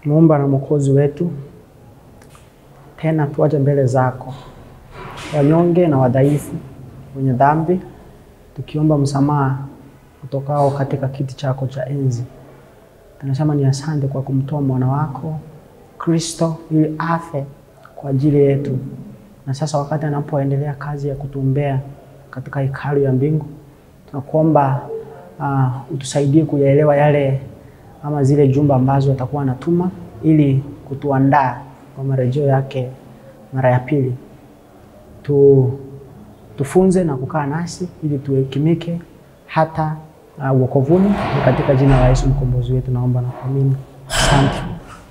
Muumba na Mwokozi wetu, tena tuaje mbele zako wanyonge na wadhaifu, wenye dhambi, tukiomba msamaha utokao katika kiti chako cha enzi. Tunasema ni asante kwa kumtoa mwana wako Kristo ili afe kwa ajili yetu, na sasa wakati anapoendelea kazi ya kutuombea katika hekalu ya mbingu, tunakuomba uh, utusaidie kuyaelewa yale ama zile jumbe ambazo atakuwa anatuma ili kutuandaa kwa marejeo yake mara ya pili. Tu, tufunze na kukaa nasi ili tuhekimike hata uh, wokovuni. Ni katika jina la Yesu mkombozi wetu naomba na kuamini, asante.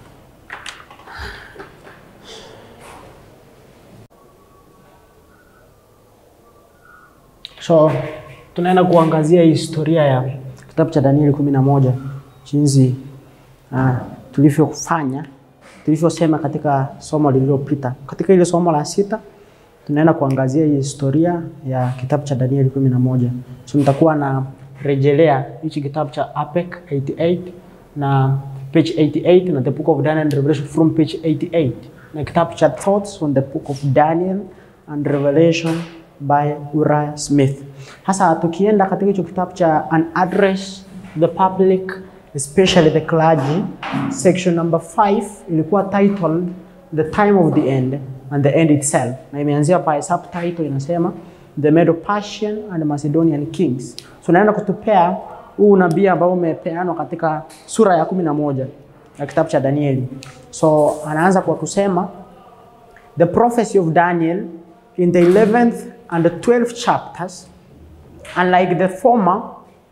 So tunaenda kuangazia historia ya kitabu cha Danieli kumi na moja jinsi uh, tulivyofanya tulivyosema katika somo lililopita. Katika ile somo la sita tunaenda kuangazia hii historia ya kitabu cha Danieli kumi na moja. So nitakuwa na rejelea hichi kitabu cha APEC 88 na page 88 na the book of Daniel and Revelation from page 88 na kitabu cha Thoughts on the book of Daniel and Revelation by Uriah Smith. Hasa tukienda katika hicho kitabu cha An Address to the Public especially the clergy section number 5 ilikuwa titled The Time of the End and the End Itself, na imeanzia by subtitle inasema The Medo-Persian and Macedonian Kings. So naenda kutupea huu nabii ambao umepeanwa katika sura ya kumi na moja ya kitabu cha Danieli. So anaanza kwa kusema the prophecy of Daniel in the 11th and the 12th chapters unlike the former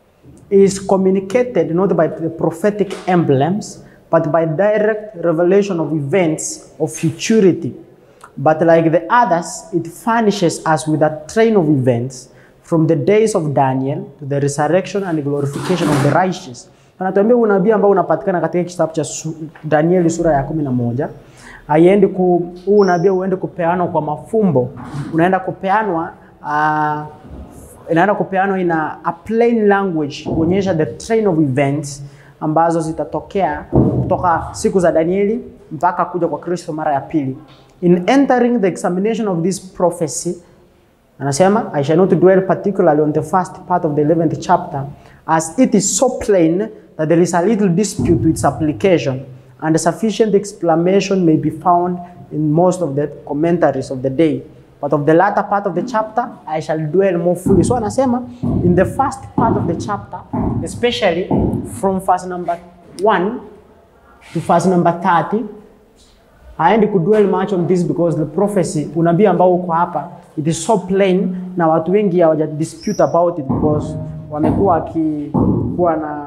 is communicated not by the prophetic emblems, but by direct revelation of events of futurity. But like the others, it furnishes us with a train of events from the days of Daniel to the resurrection and glorification of the righteous. Anatuambia unabii ambao unapatikana katika kitabu cha su Danieli sura ya kumi na moja haiendi ku huu unabii uende kupeanwa kwa mafumbo, unaenda kupeanwa uh, inaenda kupeanwa ina a plain language kuonyesha the train of events ambazo zitatokea kutoka siku za Danieli mpaka kuja kwa Kristo mara ya pili. In entering the examination of this prophecy, anasema I shall not dwell particularly on the first part of the 11th chapter as it is so plain that there is a little dispute with its application and sufficient explanation may be found in most of the commentaries of the day. But of the latter part of the chapter, I shall dwell more fully. So anasema, in the first part of the chapter, especially from verse number 1 to verse number 30, haendi kudwell much on this because the prophecy, unabii ambao uko hapa, it is so plain na watu wengi hawaja dispute about it because wamekuwa wakikuwa na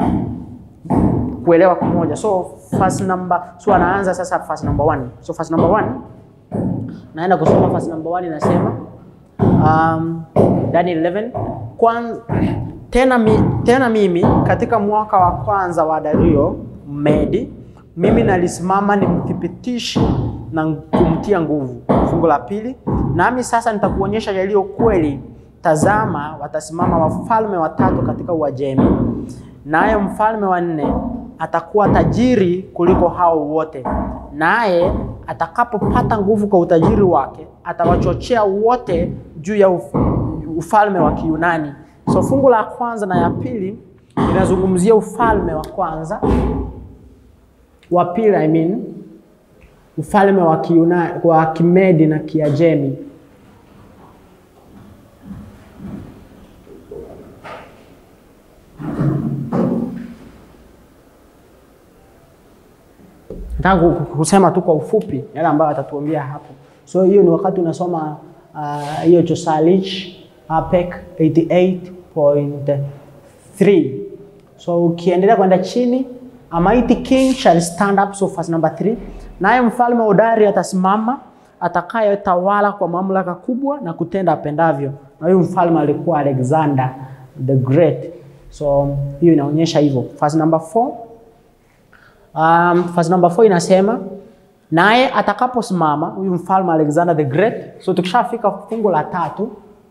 kuelewa pamoja. So verse number, so anaanza sasa verse number 1. So verse number 1 naenda kusoma verse number 1 inasema um, Daniel 11 kwanza, tena, mi, tena mimi katika mwaka wa kwanza wa Dario Medi mimi nalisimama nimthibitishe na kumtia nguvu. Fungu la pili, nami sasa nitakuonyesha yaliyo kweli. Tazama, watasimama wafalme watatu katika Uajemi, naye mfalme wa nne atakuwa tajiri kuliko hao wote, naye atakapopata nguvu kwa utajiri wake atawachochea wote juu ya uf ufalme wa Kiyunani. So fungu la kwanza na ya pili inazungumzia ufalme wa kwanza, wa pili I mean ufalme wa Kiyunani, wa Kimedi na Kiajemi. Nataka kusema tu kwa ufupi yale ambayo atatuambia hapo. So hiyo ni wakati unasoma hiyo uh, Chosalich APEC 88.3. So ukiendelea kwenda chini, a mighty king shall stand up, so verse number 3. Naye mfalme hodari atasimama atakayetawala kwa mamlaka kubwa na kutenda apendavyo. Na huyu mfalme alikuwa Alexander the Great. So hiyo inaonyesha hivyo. Verse number 4 Um, verse number 4 inasema naye atakaposimama huyu mfalme Alexander the Great. So tukishafika fungu la tatu,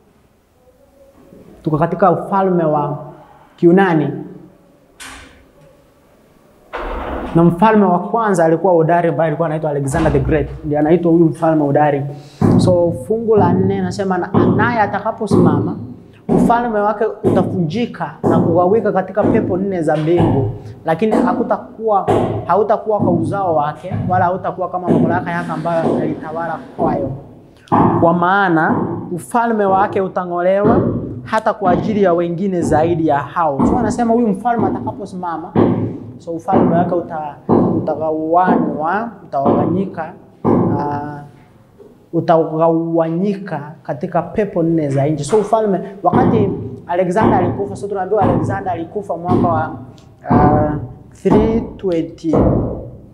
tuko katika ufalme wa Kiunani. na mfalme wa kwanza alikuwa hodari ambaye alikuwa anaitwa Alexander the Great, ndiye anaitwa huyu mfalme hodari. So fungu la nne nasema na- naye atakaposimama ufalme wake utavunjika na kugawika katika pepo nne za mbingu, lakini hakutakuwa hautakuwa kwa uzao wake, wala hautakuwa kama mamlaka yake ambayo alitawala kwayo kwa maana ufalme wake utang'olewa hata kwa ajili ya wengine zaidi ya hao. So anasema huyu mfalme atakaposimama, so ufalme wake uta, utagawanwa, utagawanyika uh, utagawanyika katika pepo nne za nchi. So ufalme wakati Alexander alikufa, so tunaambiwa Alexander alikufa mwaka wa uh, 320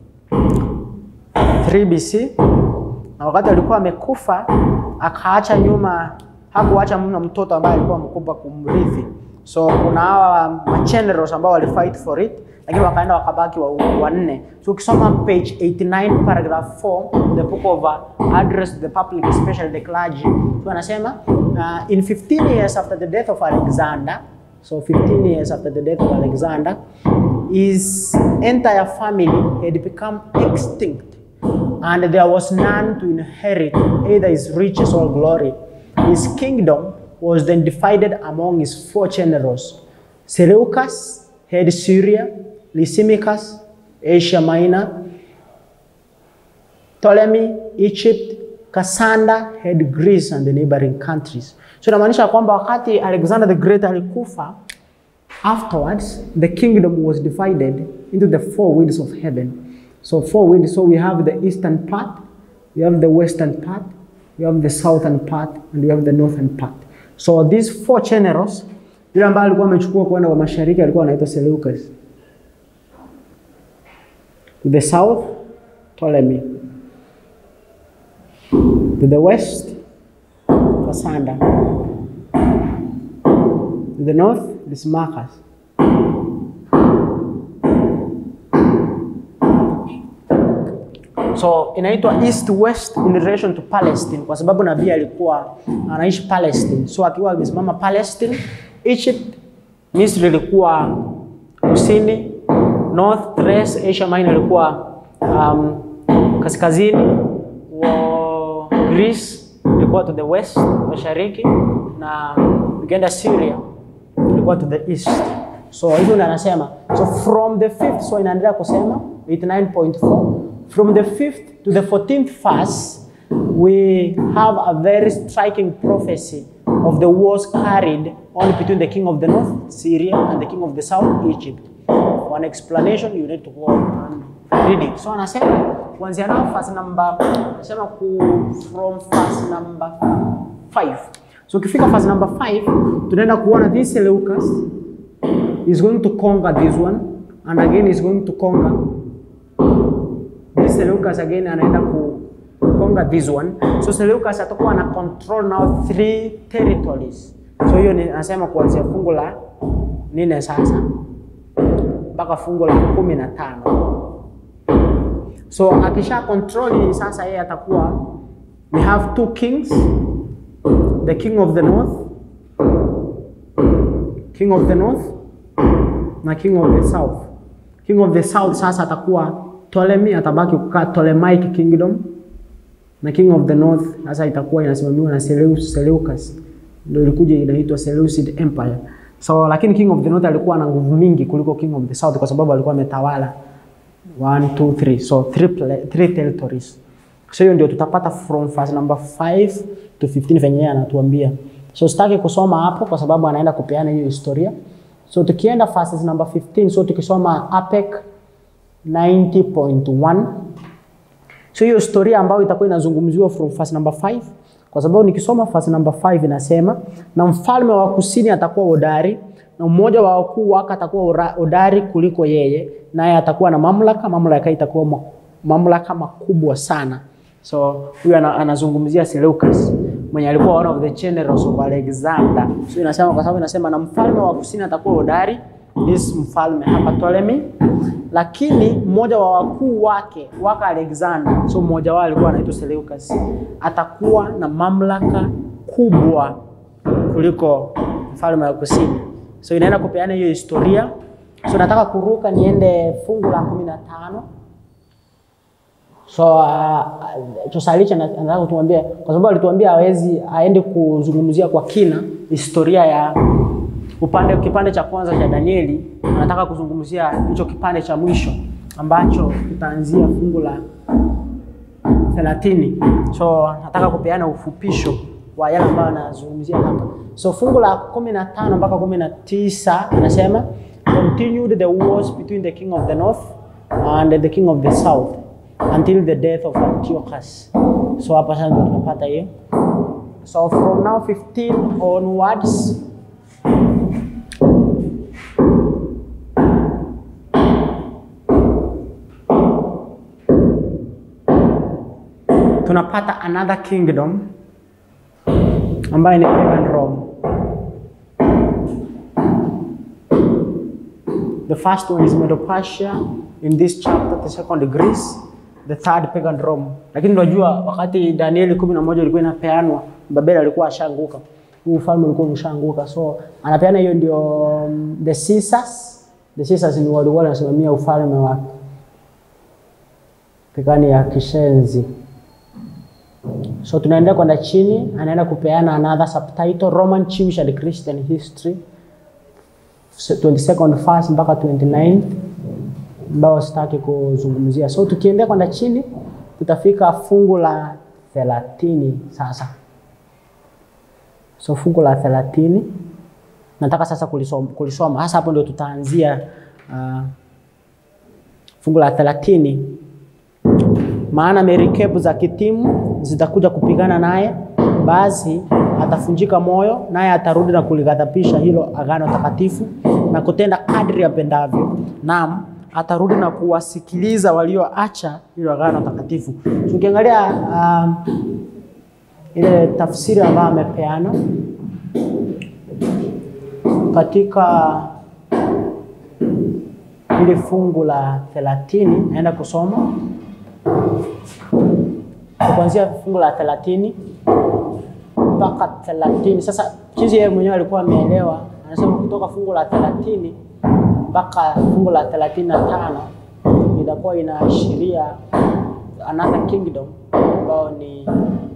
3 BC na wakati alikuwa amekufa akaacha nyuma, hakuacha mna mtoto ambaye alikuwa mkubwa kumrithi. So kuna hawa magenerals ambao walifight for it, lakini wakaenda wakabaki wa- wanne. So ukisoma page 89 paragraph 4 the book of uh, address to the public especially the clergy, so anasema uh, in 15 years after the death of Alexander So 15 years after the death of Alexander, his entire family had become extinct, and there was none to inherit either his riches or glory. His kingdom was then divided among his four generals. Seleucus had Syria, Lysimachus, Asia Minor, Ptolemy, Egypt, Cassander had Greece and the neighboring countries. So inamaanisha kwamba wakati Alexander the Great alikufa, afterwards the kingdom was divided into the four winds of heaven. So four winds, so we have the eastern part, we have the western part, we have the southern part, and we have the northern part. So these four generals, yule ambaye alikuwa amechukua kwenda kwa mashariki alikuwa anaitwa Seleucus. To the south, Ptolemy. To the west, Cassander. To the north, Lysimachus. So inaitwa east west in relation to Palestine kwa sababu nabii alikuwa anaishi Palestine. So akiwa amesimama Palestine, Egypt, Misri ilikuwa kusini, North Thrace, Asia Minor ilikuwa um, kaskazini, wa Greece ilikuwa to the west, mashariki na ukienda Syria ilikuwa to the east. So hivyo ndio anasema. So from the fifth, so inaendelea kusema 89.4 from the fifth to the 14th verse we have a very striking prophecy of the wars carried on between the king of the north Syria and the king of the south Egypt. For an explanation you need to go and read it. So anasema kuanzia nao verse number anasema ku from verse number 5. So ukifika verse number 5 tunaenda kuona this Seleucus is going to conquer this one and again is going to conquer this Seleucus again anaenda ku conquer this one. So Seleucus atakuwa ana control now three territories. So hiyo ni anasema kuanzia fungu la nne sasa mpaka fungu la kumi na tano. So akisha control hii sasa, yeye atakuwa we have two kings, the king of the north, king of the north na king of the south. King of the south sasa atakuwa Ptolemy, atabaki kukaa Ptolemaic kingdom, na king of the north sasa itakuwa inasimamiwa na Seleucus, Seleucus ndio ilikuja inaitwa Seleucid Empire. So lakini king of the north alikuwa na nguvu mingi kuliko king of the south kwa sababu alikuwa ametawala 1 2 3 so three, pla- three territories. So hiyo ndio tutapata from verse number 5 to 15 venye yeye anatuambia. So sitaki kusoma hapo kwa sababu anaenda kupeana hiyo historia. So tukienda verses number 15 so tukisoma APEC 90.1 So hiyo historia ambayo itakuwa inazungumziwa from verse number 5 kwa sababu nikisoma verse number 5 inasema na mfalme wa kusini atakuwa hodari na mmoja wa wakuu wake atakuwa ora- hodari kuliko yeye naye atakuwa na mamlaka mamlaka itakuwa ma- mamlaka makubwa sana so huyu ana, anazungumzia Seleucus mwenye alikuwa one of the generals of Alexander so inasema kwa sababu inasema na mfalme wa kusini atakuwa hodari this mfalme hapa Ptolemy lakini mmoja wa wakuu wake waka Alexander, so mmoja wao alikuwa anaitwa Seleucus, atakuwa na mamlaka kubwa kuliko mfalme wa kusini. So inaenda kupeana hiyo historia So nataka kuruka niende fungu la kumi na tano. So uh, Chosalicha na- nataka kutuambia kwa sababu alituambia hawezi aende kuzungumzia kwa kina historia ya upande kipande cha kwanza cha Danieli. Anataka kuzungumzia hicho kipande cha mwisho ambacho kitaanzia fungu la thelathini. So nataka kupeana ufupisho wa yale ambayo anazungumzia hapa. So fungu la kumi na tano mpaka kumi na tisa inasema continued the wars between the king of the north and the king of the south until the death of Antiochus. So hapa sasa ndio tunapata hiyo. So from now 15 onwards tunapata another kingdom ambayo ni pagan Rome. The first one is Medo-Persia in this chapter, the second Greece, the third pagan Rome. Lakini unajua wakati Danieli kumi na moja ilikuwa inapeanwa, Babeli alikuwa ashaanguka, huu ufalme ulikuwa umeshaanguka, so anapeana hiyo ndio um, the Caesars. The Caesars ni walikuwa wanasimamia ufalme wa pigani ya kishenzi. So tunaendelea kwenda chini, anaenda kupeana another subtitle Roman Jewish and Christian History 22nd verse mpaka 29 ambao sitaki kuzungumzia. So tukiendelea kwenda chini tutafika fungu la 30 sasa. So fungu la 30 nataka sasa kulisoma, kulisoma. Hasa hapo ndio tutaanzia uh, fungu la 30 maana merikebu za kitimu zitakuja kupigana naye, basi atafunjika moyo, naye atarudi na kulighadhabisha hilo agano takatifu na kutenda kadri apendavyo. Naam, atarudi na kuwasikiliza walioacha hilo agano takatifu. Tukiangalia um, ile tafsiri ambayo amepeana katika ile fungu la 30 naenda kusoma kuanzia fungu la 30 mpaka 30. Sasa jinsi yeye mwenyewe alikuwa ameelewa, anasema kutoka fungu la 30 mpaka fungu la 35 itakuwa inaashiria another kingdom ambao ni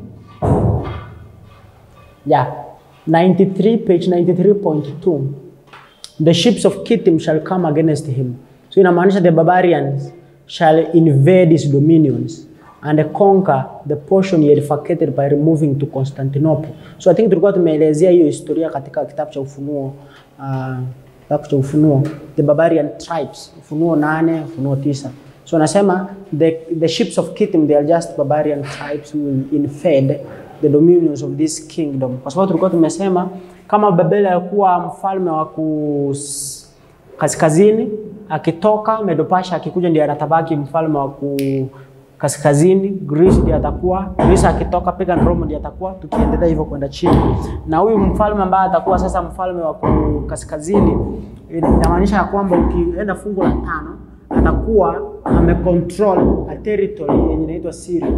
yeah, 93 page 93.2 the ships of Kittim shall come against him. So inamaanisha the barbarians shall invade his dominions and conquer the portion he had vacated by removing to Constantinople. So I think tulikuwa tumeelezea hiyo historia katika kitabu cha Ufunuo uh, kitabu cha Ufunuo the barbarian tribes, Ufunuo nane, Ufunuo tisa. So nasema the, the ships of Kittim they are just barbarian tribes who will invade the dominions of this kingdom. Kwa sababu tulikuwa tumesema kama Babeli alikuwa mfalme wa kus kaskazini akitoka Medo-Persia akikuja ndiye anatabaki mfalme wa ku kaskazini, Greece ndiye atakuwa, Greece akitoka pagan Rome ndiye atakuwa, tukiendelea hivyo kwenda chini. Na huyu mfalme ambaye atakuwa sasa mfalme wa ku kaskazini, inamaanisha ya kwamba ukienda fungu la tano atakuwa amecontrol a territory yenye inaitwa Syria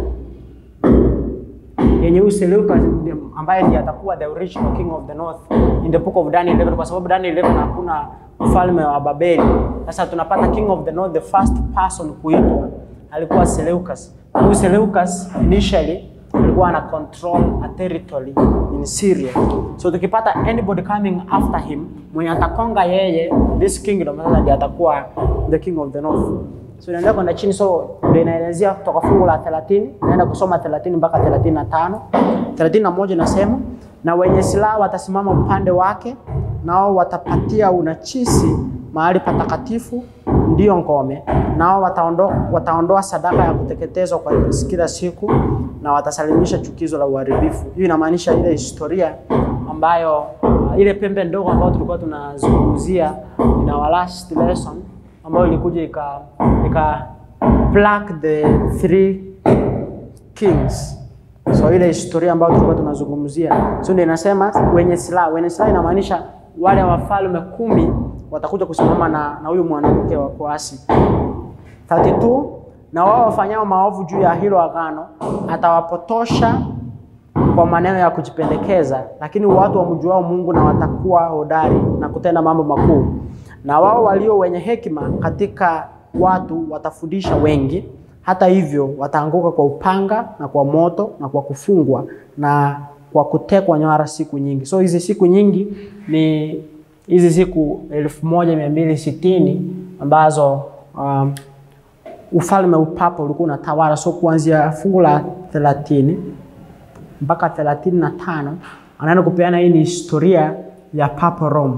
yenye huyu Seleucus ambaye ndiye atakuwa the original king of the north in the book of Daniel 11 kwa sababu Daniel 11 hakuna mfalme wa Babeli. Sasa tunapata king of the north, the first person kuitwa alikuwa Seleucus. Huyu Seleucus initially alikuwa ana control a territory in Syria. So tukipata anybody coming after him mwenye atakonga yeye this kingdom, sasa ndiye atakuwa the king of the north. So inaendelea kwenda chini, so ndio inaelezea kutoka fungu la 30 naenda kusoma 30 mpaka 35. 31 inasema na wenye silaha watasimama upande wake, nao watapatia unachisi mahali patakatifu, ndiyo ngome, nao wataondoa wataondoa sadaka ya kuteketezwa kwa kila siku, na watasalimisha chukizo la uharibifu. Hiyo inamaanisha ile historia ambayo uh, ile pembe ndogo ambayo tulikuwa tunazungumzia in our last lesson ambayo ilikuja ika, ika pluck the three kings. So ile historia ambayo tulikuwa tunazungumzia, so ndio inasema wenye silaha. Wenye silaha inamaanisha wale wafalme kumi watakuja kusimama na na huyu mwanamke wa kuasi. 32 na wao wafanyao maovu juu ya hilo agano atawapotosha kwa maneno ya kujipendekeza, lakini watu wamjuao Mungu na watakuwa hodari na kutenda mambo makuu na wao walio wenye hekima katika watu watafundisha wengi. Hata hivyo wataanguka kwa upanga na kwa moto na kwa kufungwa na kwa kutekwa nyara siku nyingi. So hizi siku nyingi ni hizi siku elfu moja mia mbili sitini ambazo um, ufalme upapa ulikuwa unatawala. So kuanzia fungu la thelathini mpaka thelathini na tano anaenda kupeana hii ni historia ya Papa Rome.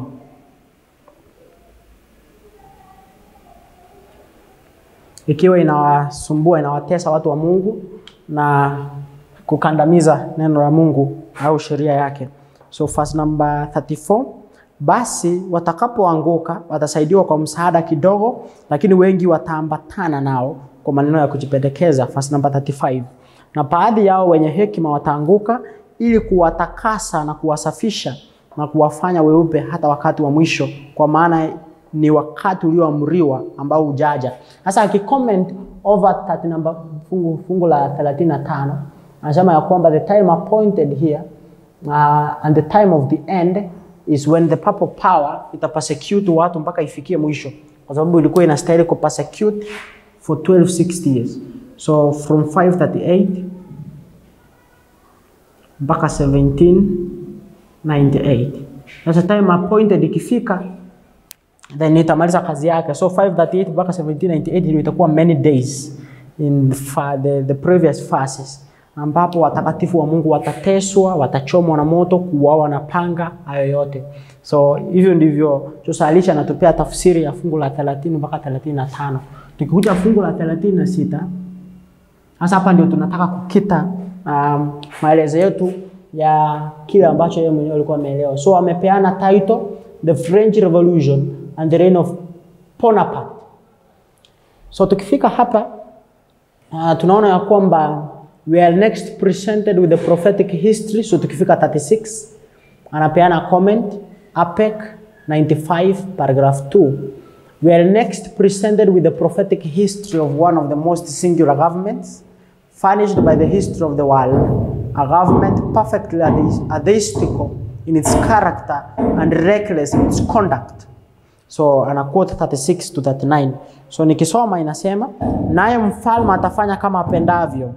ikiwa inawasumbua inawatesa watu wa Mungu na kukandamiza neno la Mungu au sheria yake. So verse number 34, basi watakapoanguka watasaidiwa kwa msaada kidogo, lakini wengi wataambatana nao kwa maneno ya kujipendekeza. Verse number 35, na baadhi yao wenye hekima wataanguka ili kuwatakasa na kuwasafisha na kuwafanya weupe hata wakati wa mwisho, kwa maana ni wakati ulioamriwa ambao ujaja. Sasa akicomment over 30 number fungu, fungu la 35 anasema ya kwamba the time appointed here uh, and the time of the end is when the papal power ita persecute watu mpaka ifikie mwisho, kwa sababu ilikuwa inastahili ku persecute for 1260 years, so from 538 mpaka 1798. Sasa time appointed ikifika then itamaliza kazi yake. So 538 mpaka 1798 ndio itakuwa many days in fa, the, the previous phases ambapo watakatifu wa Mungu watateswa, watachomwa na moto, kuuawa na panga, hayo yote. So hivyo ndivyo Josalisha anatupea tafsiri ya fungu la 30 mpaka 35. Tukikuja fungu la 36 sasa hapa ndio tunataka kukita um, maelezo yetu ya kile ambacho yeye mwenyewe alikuwa ameelewa. So amepeana title The French Revolution and the reign of Bonaparte. So tukifika hapa uh, tunaona ya kwamba we are next presented with the prophetic history. So tukifika 36 anapeana comment APEC 95 paragraph 2. We are next presented with the prophetic history of one of the most singular governments furnished by the history of the world, a government perfectly atheistical in its character and reckless in its conduct. So ana quote 36 to 39. So nikisoma inasema, naye mfalme atafanya kama apendavyo,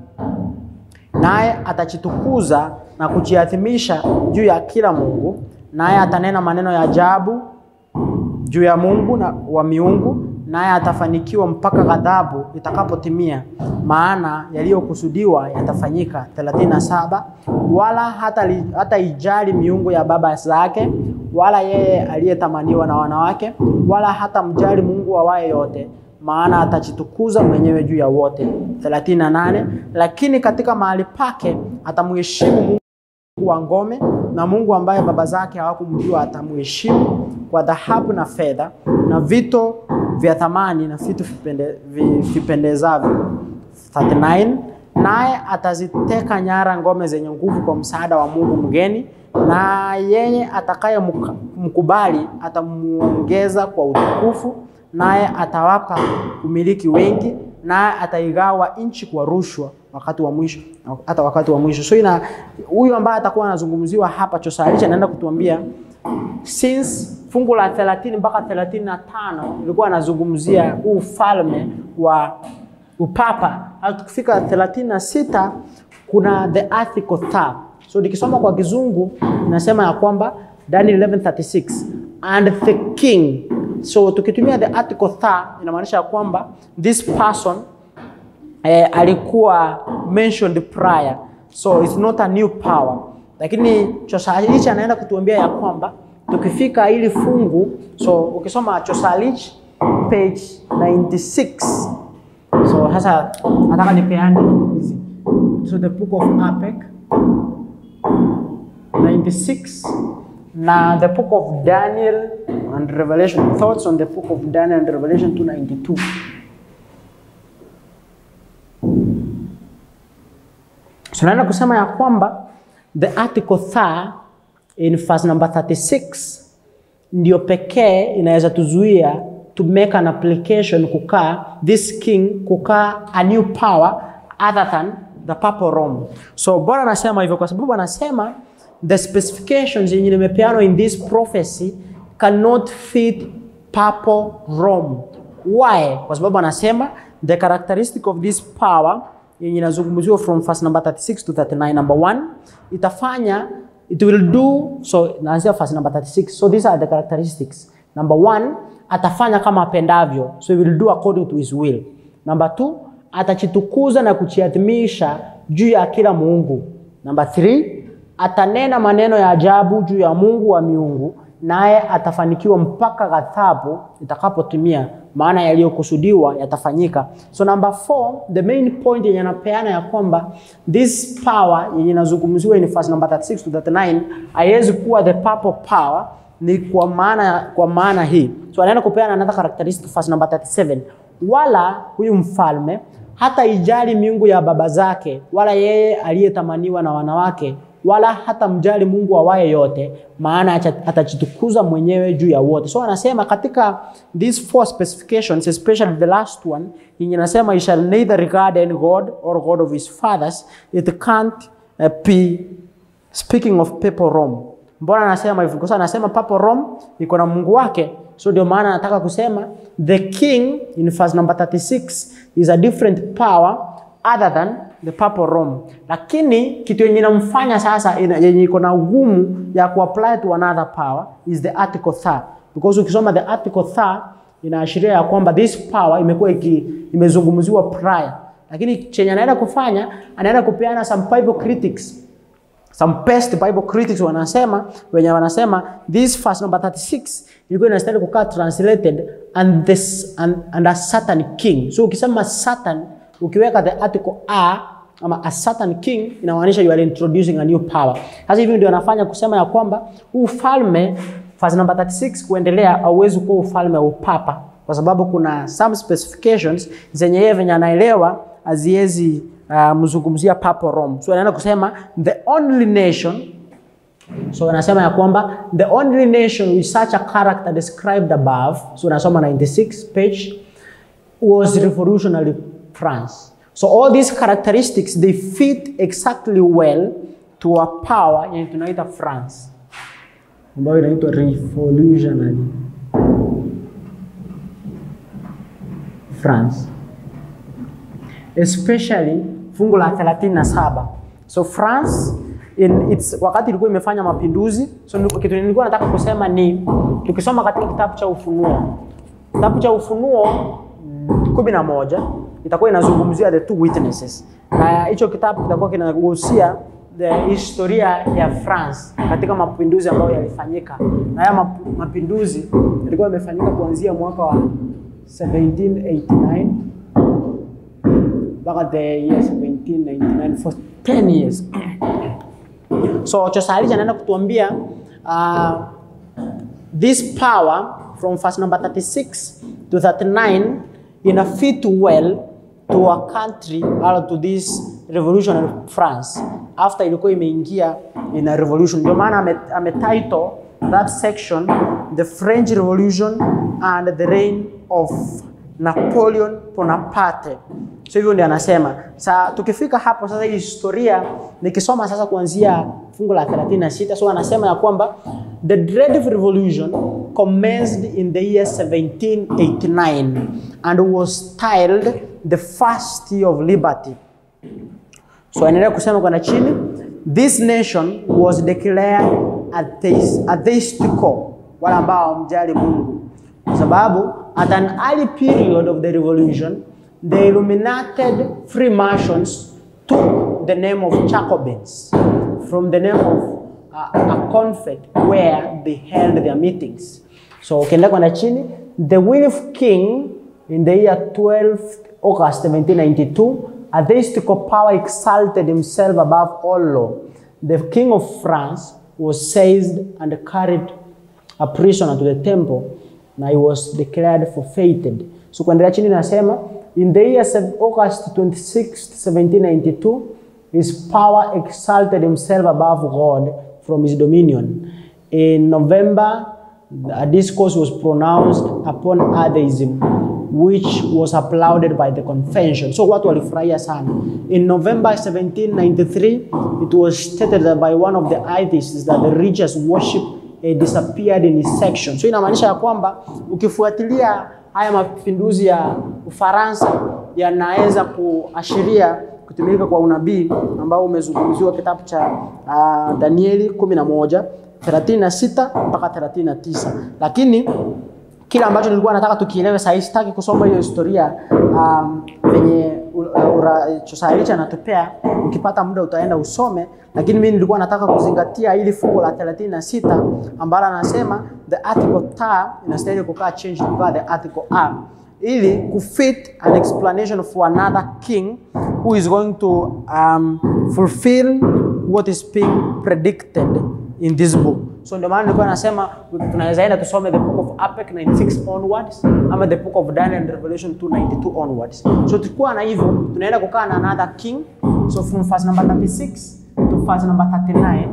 naye atachitukuza na kujiadhimisha juu ya kila Mungu, naye atanena maneno ya ajabu juu ya Mungu na wa miungu, naye atafanikiwa mpaka ghadhabu itakapotimia, maana yaliyokusudiwa yatafanyika. 37 wala hata, li, hata ijali miungu ya baba zake, wala yeye aliyetamaniwa na wanawake, wala hata mjali Mungu awaye yote, maana atajitukuza mwenyewe juu ya wote. 38 lakini katika mahali pake atamheshimu Mungu wa ngome na Mungu ambaye baba zake hawakumjua atamheshimu kwa dhahabu na fedha na vito vya thamani na vitu vipende, vipendezavyo. 39 naye ataziteka nyara ngome zenye nguvu kwa msaada wa Mungu mgeni, na yeye atakaye mkubali atamuongeza kwa utukufu, naye atawapa umiliki wengi, naye ataigawa nchi kwa rushwa wakati wa mwisho hata wakati wa mwisho. So ina huyu ambaye atakuwa anazungumziwa hapa Josalisha anaenda kutuambia since fungu la 30 mpaka 35 ilikuwa anazungumzia ufalme wa upapa. Tukifika 36 kuna the article third. So nikisoma kwa kizungu inasema ya kwamba Daniel 11:36 and the king. So tukitumia the article third inamaanisha ya kwamba this person eh, alikuwa mentioned prior so it's not a new power, lakini Chosalich anaenda kutuambia ya kwamba tukifika ili fungu, so ukisoma Chosalich page 96 so sasa nataka nipeane hizi so the book of APEC 96 na the book of Daniel and Revelation thoughts on the book of Daniel and Revelation 292 So naenda kusema ya kwamba the article third in verse number 36 ndio pekee inaweza tuzuia to make an application kukaa this king kukaa a new power other than the papal Rome. So Bwana anasema hivyo kwa sababu anasema the specifications yenye nimepeanwa in this prophecy cannot fit papal Rome. Why? Kwa sababu anasema the characteristic of this power yenye inazungumziwa from verse number 36 to 39 number 1 itafanya it will do so naanzia verse number 36 so these are the characteristics number 1 atafanya kama apendavyo so he will do according to his will number 2 atachitukuza na kuchiadhimisha juu ya kila muungu number 3 atanena maneno ya ajabu juu ya Mungu wa miungu naye atafanikiwa mpaka ghadhabu itakapotimia, maana yaliyokusudiwa yatafanyika. So number four, the main point yenye anapeana ya kwamba this power yenye inazungumziwa in verse number 36 to 39 haiwezi kuwa the papal power, ni kwa maana kwa maana hii. So anaenda kupeana another characteristic verse number 37, wala huyu mfalme hata ijali miungu ya baba zake, wala yeye aliyetamaniwa na wanawake wala hata mjali Mungu awaye yote, maana atajitukuza mwenyewe juu ya wote. So anasema katika these four specifications, especially the last one yenye nasema he shall neither regard any god or god of his fathers, it can't uh, be speaking of papal Rome. Mbona anasema hivyo? Kwa sababu anasema papal Rome iko na Mungu wake, so ndio maana anataka kusema the king in verse number 36 is a different power other than the papal Rome. Lakini kitu yenye inamfanya sasa yenye iko na ugumu ya kuapply to another power is the article third. Because ukisoma the article third inaashiria ya kwamba this power imekuwa imezungumziwa prior. Lakini chenye anaenda kufanya anaenda kupeana some Bible critics some best Bible critics wanasema wenye wanasema this verse number 36 ilikuwa inastahili kukaa translated and this and, and a Satan king. So ukisema Satan ukiweka the article a ama a certain king inamaanisha you are introducing a new power. Sasa hivi ndio anafanya kusema ya kwamba huu ufalme verse number 36 kuendelea hauwezi kuwa ufalme wa upapa kwa sababu kuna some specifications zenye yeye venye anaelewa haziwezi uh, mzungumzia Papa Rome. So anaenda kusema the only nation So anasema ya kwamba the only nation with such a character described above, so unasoma 96 page, was revolutionary France. So all these characteristics they fit exactly well to a power yenye tunaita France ambayo inaitwa revolutionary France, especially fungu la 37. So France in its, wakati ilikuwa imefanya mapinduzi. So kitu nilikuwa nataka kusema ni tukisoma katika kitabu cha Ufunuo, kitabu cha Ufunuo kumi na moja itakuwa inazungumzia the two witnesses, na hicho kitabu kitakuwa kinagusia the historia ya France katika mapinduzi ambayo yalifanyika, na haya mapinduzi yalikuwa yamefanyika kuanzia mwaka wa 1789 mpaka the year 1799 for 10 years. So Chosalija anaenda kutuambia uh, this power from verse number 36 to 39 ina fit well to a country or to this revolutionary France after ilikuwa imeingia in a revolution. Ndio maana ametitle that section the French Revolution and the reign of Napoleon Bonaparte. So hivyo ndio anasema. Sa tukifika hapo sasa, hii historia nikisoma sasa kuanzia fungu la 36, so anasema ya kwamba the dreadful revolution commenced in the year 1789 and was styled the first year of liberty. So anaendelea kusema kwenda chini, this nation was declared atheistical, wala ambao hawamjali Mungu, kwa sababu at an early period of the revolution the illuminated Freemasons took the name of Jacobins from the name of uh, a convent where they held their meetings. So ukienda kwenda chini, the Wilf King in the year 12 August 1792, a theistical power exalted himself above all law. The king of France was seized and carried a prisoner to the temple, na he was declared forfeited. So kuendelea chini nasema In the year August 26, 1792, his power exalted himself above God from his dominion. In November, a discourse was pronounced upon atheism, which was applauded by the convention. So watu walifurahia sana. In November 1793, it was stated that by one of the atheists that the religious worship eh, disappeared in its section. So inamaanisha ya kwamba ukifuatilia haya mapinduzi ya Ufaransa yanaweza kuashiria kutumika kwa unabii ambao umezungumziwa kitabu cha uh, Danieli 11 36 mpaka 39, lakini kile ambacho nilikuwa nataka tukielewe sasa, sitaki kusoma hiyo historia um, venye Chosaricha anatupea. Ukipata muda utaenda usome, lakini mimi nilikuwa nataka kuzingatia ili fungu la 36 ambalo anasema the article ta inastahili kukaa change kukaa the article a ili kufit an explanation for another king who is going to um, fulfill what is being predicted in this book. So ndio maana nilikuwa nasema tunaweza enda tusome the book of Habakkuk 96 onwards ama the book of Daniel and Revelation 292 onwards. So tukikuwa na hivyo tunaenda kukaa na another king. So from verse number 36 to verse number 39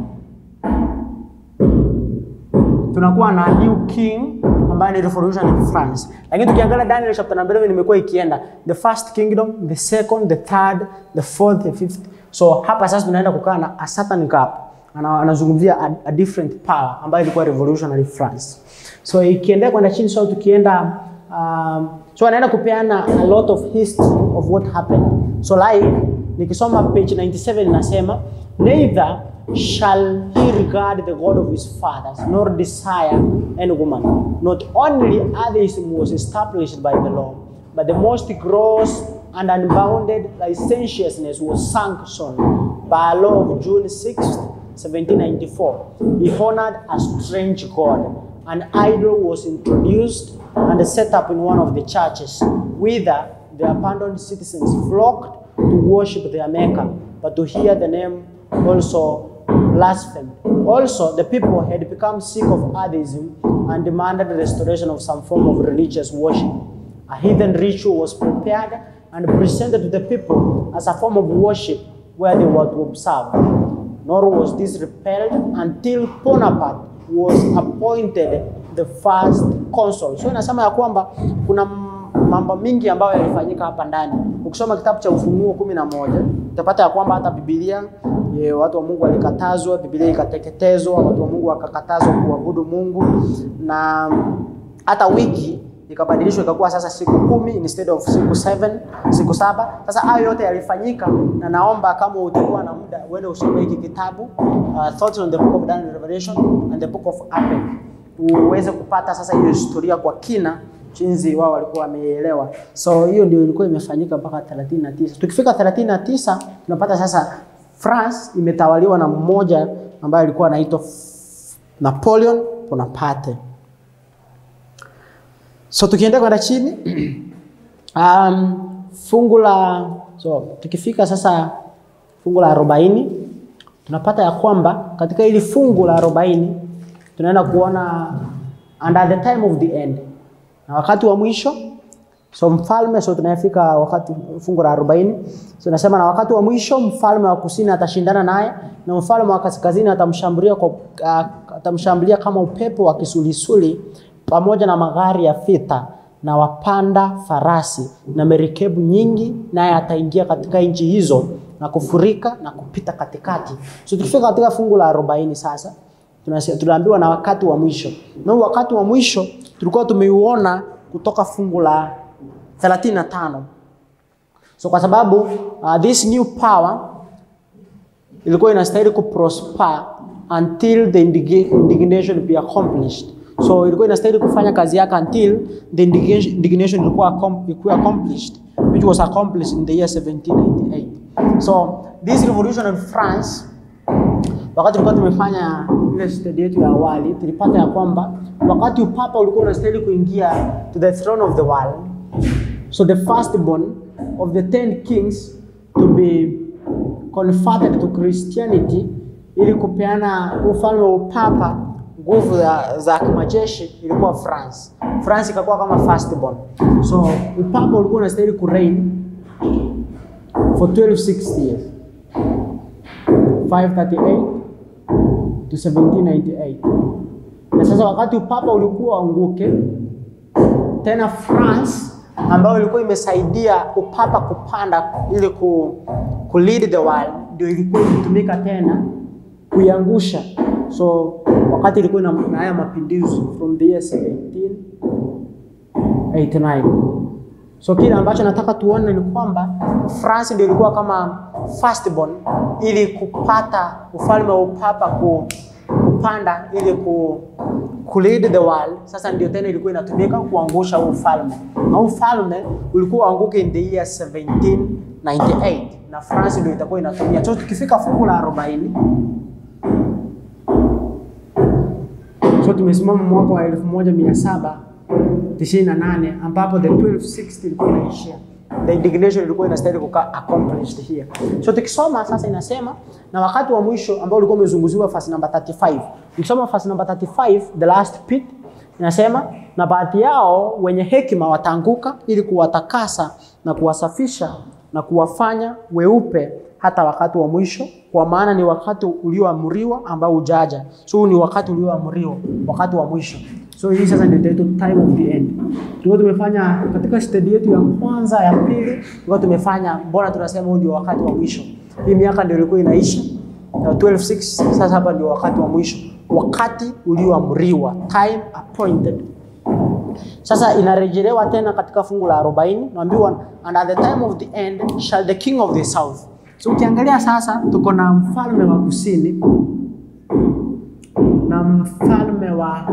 tunakuwa na new king ambaye ni revolution in France. Lakini tukiangalia Daniel chapter number 11 imekuwa ikienda the first kingdom, the second, the third, the fourth, the fifth. So hapa sasa tunaenda kukaa na a certain gap anazungumzia a, a different power ambayo ilikuwa revolutionary France. So ikiendelea kwenda chini, so tukienda um, so anaenda kupeana a lot of history of what happened. So like nikisoma page 97 inasema neither shall he regard the God of his fathers nor desire any woman. Not only atheism was established by the law, but the most gross and unbounded licentiousness was sanctioned by a law of June 6th 1794, he honored a strange god. An idol was introduced and set up in one of the churches, whither the abandoned citizens flocked to worship their maker, but to hear the name also blasphemed. Also, the people had become sick of atheism and demanded the restoration of some form of religious worship. A heathen ritual was prepared and presented to the people as a form of worship where they were to observe. Nor was this repelled until Bonaparte was appointed the first consul. So inasema ya kwamba kuna mambo mingi ambayo yalifanyika hapa ndani. Ukisoma kitabu cha Ufunuo kumi na moja utapata ya kwamba hata Biblia ye, watu wa Mungu walikatazwa, Biblia ikateketezwa, watu wa Mungu wakakatazwa kuabudu Mungu na hata wiki ikabadilishwa ikakuwa sasa siku kumi instead of siku seven, siku saba. Sasa hayo yote yalifanyika, na naomba kama utakuwa na muda uende usome hiki kitabu uh, Thoughts on the Book of Daniel Revelation and the Book of Habakkuk uweze kupata sasa hiyo historia kwa kina jinsi wao walikuwa wameelewa. So hiyo ndio ilikuwa imefanyika mpaka 39. Tukifika 39 tunapata sasa France imetawaliwa na mmoja ambaye alikuwa anaitwa Napoleon Bonaparte. So tukienda kwenda chini um, fungu la so tukifika sasa fungu la arobaini tunapata ya kwamba katika hili fungu la arobaini tunaenda kuona and at the time of the end, na wakati wa mwisho so mfalme so tunafika wakati fungu la arobaini so nasema na wakati wa mwisho mfalme wa kusini atashindana naye na mfalme wa kaskazini atamshambulia kwa, uh, atamshambulia kama upepo wa kisulisuli pamoja na magari ya vita na wapanda farasi na merikebu nyingi, naye ataingia katika nchi hizo na kufurika na kupita katikati. So tukifika katika fungu la arobaini sasa tunaambiwa na wakati wa mwisho, na wakati wa mwisho tulikuwa tumeuona kutoka fungu la 35. So kwa sababu uh, this new power ilikuwa inastahili kuprosper until the indignation be accomplished. So ilikuwa inastahili kufanya kazi yake until the indignation ilikuwa ilikuwa accomplished which was accomplished in the year 1798. So this revolution in France wakati tulikuwa tumefanya ile study yetu ya awali tulipata ya kwamba wakati upapa ulikuwa unastahili kuingia to the throne of the world so the firstborn of the ten kings to be converted to Christianity ili kupeana ufalme wa upapa nguvu za, za kimajeshi ilikuwa France. France ikakuwa kama firstborn. So upapa ulikuwa unastahili kureign for 1260 years. 538 to 1798. Na sasa wakati upapa ulikuwa anguke, tena France ambayo ilikuwa imesaidia upapa kupanda ili ku, ku lead the world ndio ilikuwa ikitumika tena kuiangusha. So wakati ilikuwa na na haya mapinduzi from the year 1789. So kile ambacho nataka tuone ni kwamba France ndio ilikuwa kama firstborn ili kupata ufalme wa upapa ku, kupanda ili ku, ku lead the world. Sasa ndio tena ilikuwa inatumika kuangusha huu ufalme, na huu ufalme ulikuwa uanguke in the year 1798 na France ndio itakuwa inatumia. So tukifika fungu la 40 So tumesimama mwaka wa 1798 ambapo the 1260 ilikuwa inaishia. The indignation ilikuwa inastahili kukaa accomplished here. So tukisoma sasa inasema na wakati wa mwisho ambao ulikuwa umezunguziwa verse number 35. Ukisoma verse number 35 the last pit inasema na baadhi yao wenye hekima wataanguka ili kuwatakasa na kuwasafisha na kuwafanya weupe hata wakati wa mwisho, kwa maana ni wakati ulioamriwa ambao ujaja. So huu ni wakati ulioamriwa, wakati wa mwisho. So hii sasa ndio itaitwa time of the end. Tulikuwa tumefanya katika study yetu ya kwanza ya pili, tulikuwa tumefanya mbona tunasema huu ndio wakati wa mwisho. Hii miaka ndio ilikuwa inaisha na 126 sasa hapa ndio wakati wa mwisho, wakati ulioamriwa, time appointed. Sasa inarejelewa tena katika fungu la 40, naambiwa and at the time of the end shall the king of the south. So ukiangalia sasa tuko na mfalme wa kusini na mfalme wa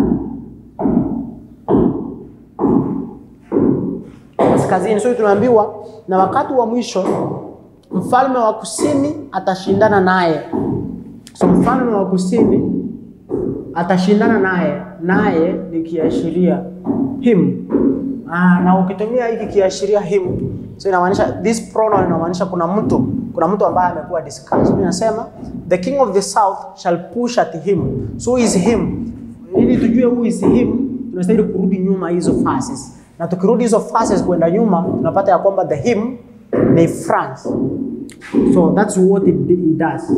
kaskazini. So tunaambiwa na wakati wa mwisho mfalme wa kusini atashindana naye. So mfalme wa kusini atashindana naye, naye ni kiashiria him. Ah, na ukitumia hiki kiashiria him, so inamaanisha this pronoun inamaanisha kuna mtu, kuna mtu ambaye amekuwa discussed. So inasema the king of the south shall push at him. So who is him? Ili tujue who is him, tunastahili kurudi nyuma hizo verses. Na tukirudi hizo verses kwenda nyuma, tunapata ya kwamba the him ni France. So that's what it, it does.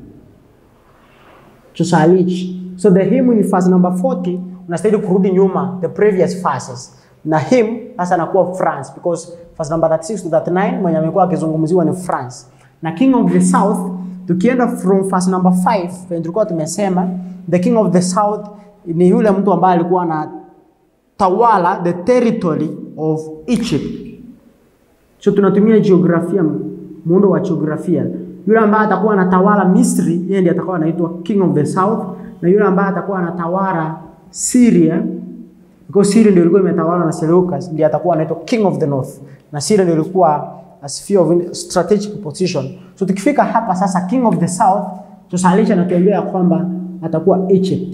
Tusalich. So the him in verse number 40 unastahili kurudi nyuma the previous verses. Na him sasa anakuwa France because verse number 36 to 39 mwenye amekuwa akizungumziwa ni France. Na king of the south tukienda from verse number 5 penye tulikuwa tumesema the king of the south ni yule mtu ambaye alikuwa anatawala the territory of Egypt. So tunatumia jiografia, muundo wa jiografia. Yule ambaye atakuwa anatawala Misri, yeye ndiye atakuwa anaitwa king of the south, na yule ambaye atakuwa anatawala Syria, because Syria ndio ilikuwa imetawala na Seleucus, ndiye atakuwa anaitwa king of the north, na Syria ndio ilikuwa a sphere of strategic position. So tukifika hapa sasa, king of the south, tusalisha na tuambia ya kwamba atakuwa Egypt.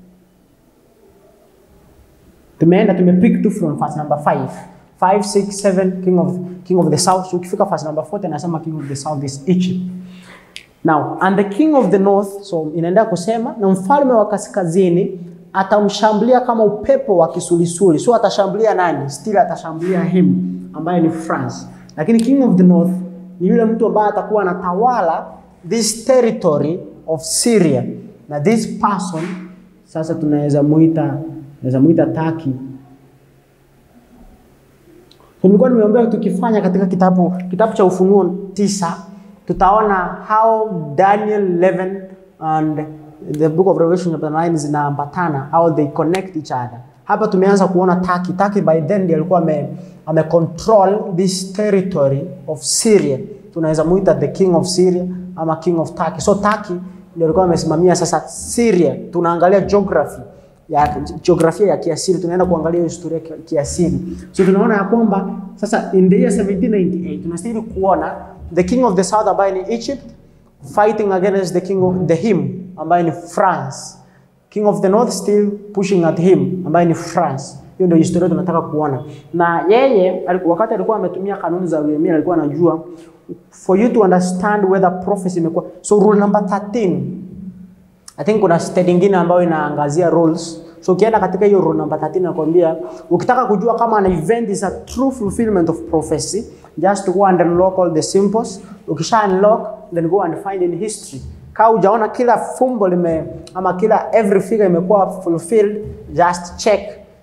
Tumeenda tumepick tu from verse number 5 5 6 7 king of king of the south so ukifika verse number 40 anasema king of the south is Egypt now and the king of the north so inaendelea kusema na mfalme wa kaskazini atamshambulia kama upepo wa kisulisuli so atashambulia nani still atashambulia him ambaye ni France lakini king of the north ni yule mtu ambaye atakuwa anatawala this territory of Syria na this person sasa tunaweza muita naweza muita Turkey So, nilikuwa nimeombea tukifanya katika kitabu kitabu cha Ufunuo tisa tutaona how Daniel 11 and the book of Revelation chapter 9 zinaambatana how they connect each other. Hapa tumeanza kuona Turkey. Turkey by then ndiye alikuwa ame, ame control this territory of Syria. Tunaweza muita the king of Syria ama king of Turkey. So Turkey ndio alikuwa amesimamia sasa Syria. Tunaangalia geography ya jiografia ya kiasili, tunaenda kuangalia historia ya kiasili. So tunaona ya kwamba sasa in the year 1798 tunastahili kuona the king of the south ambaye ni Egypt fighting against the king of the him ambaye ni France. King of the north still pushing at him ambaye ni France. Hiyo ndio historia tunataka kuona. Na yeye wakati alikuwa ametumia kanuni za Uyemia alikuwa anajua for you to understand whether prophecy imekuwa. So rule number 13 I think kuna study nyingine ambayo inaangazia rules. So ukienda katika hiyo rule number 13 nakwambia ukitaka kujua kama an event is a true fulfillment of prophecy, just go and unlock all the symbols. Ukisha unlock then go and find in history. Kama hujaona kila fumbo lime ama kila every figure imekuwa fulfilled, just check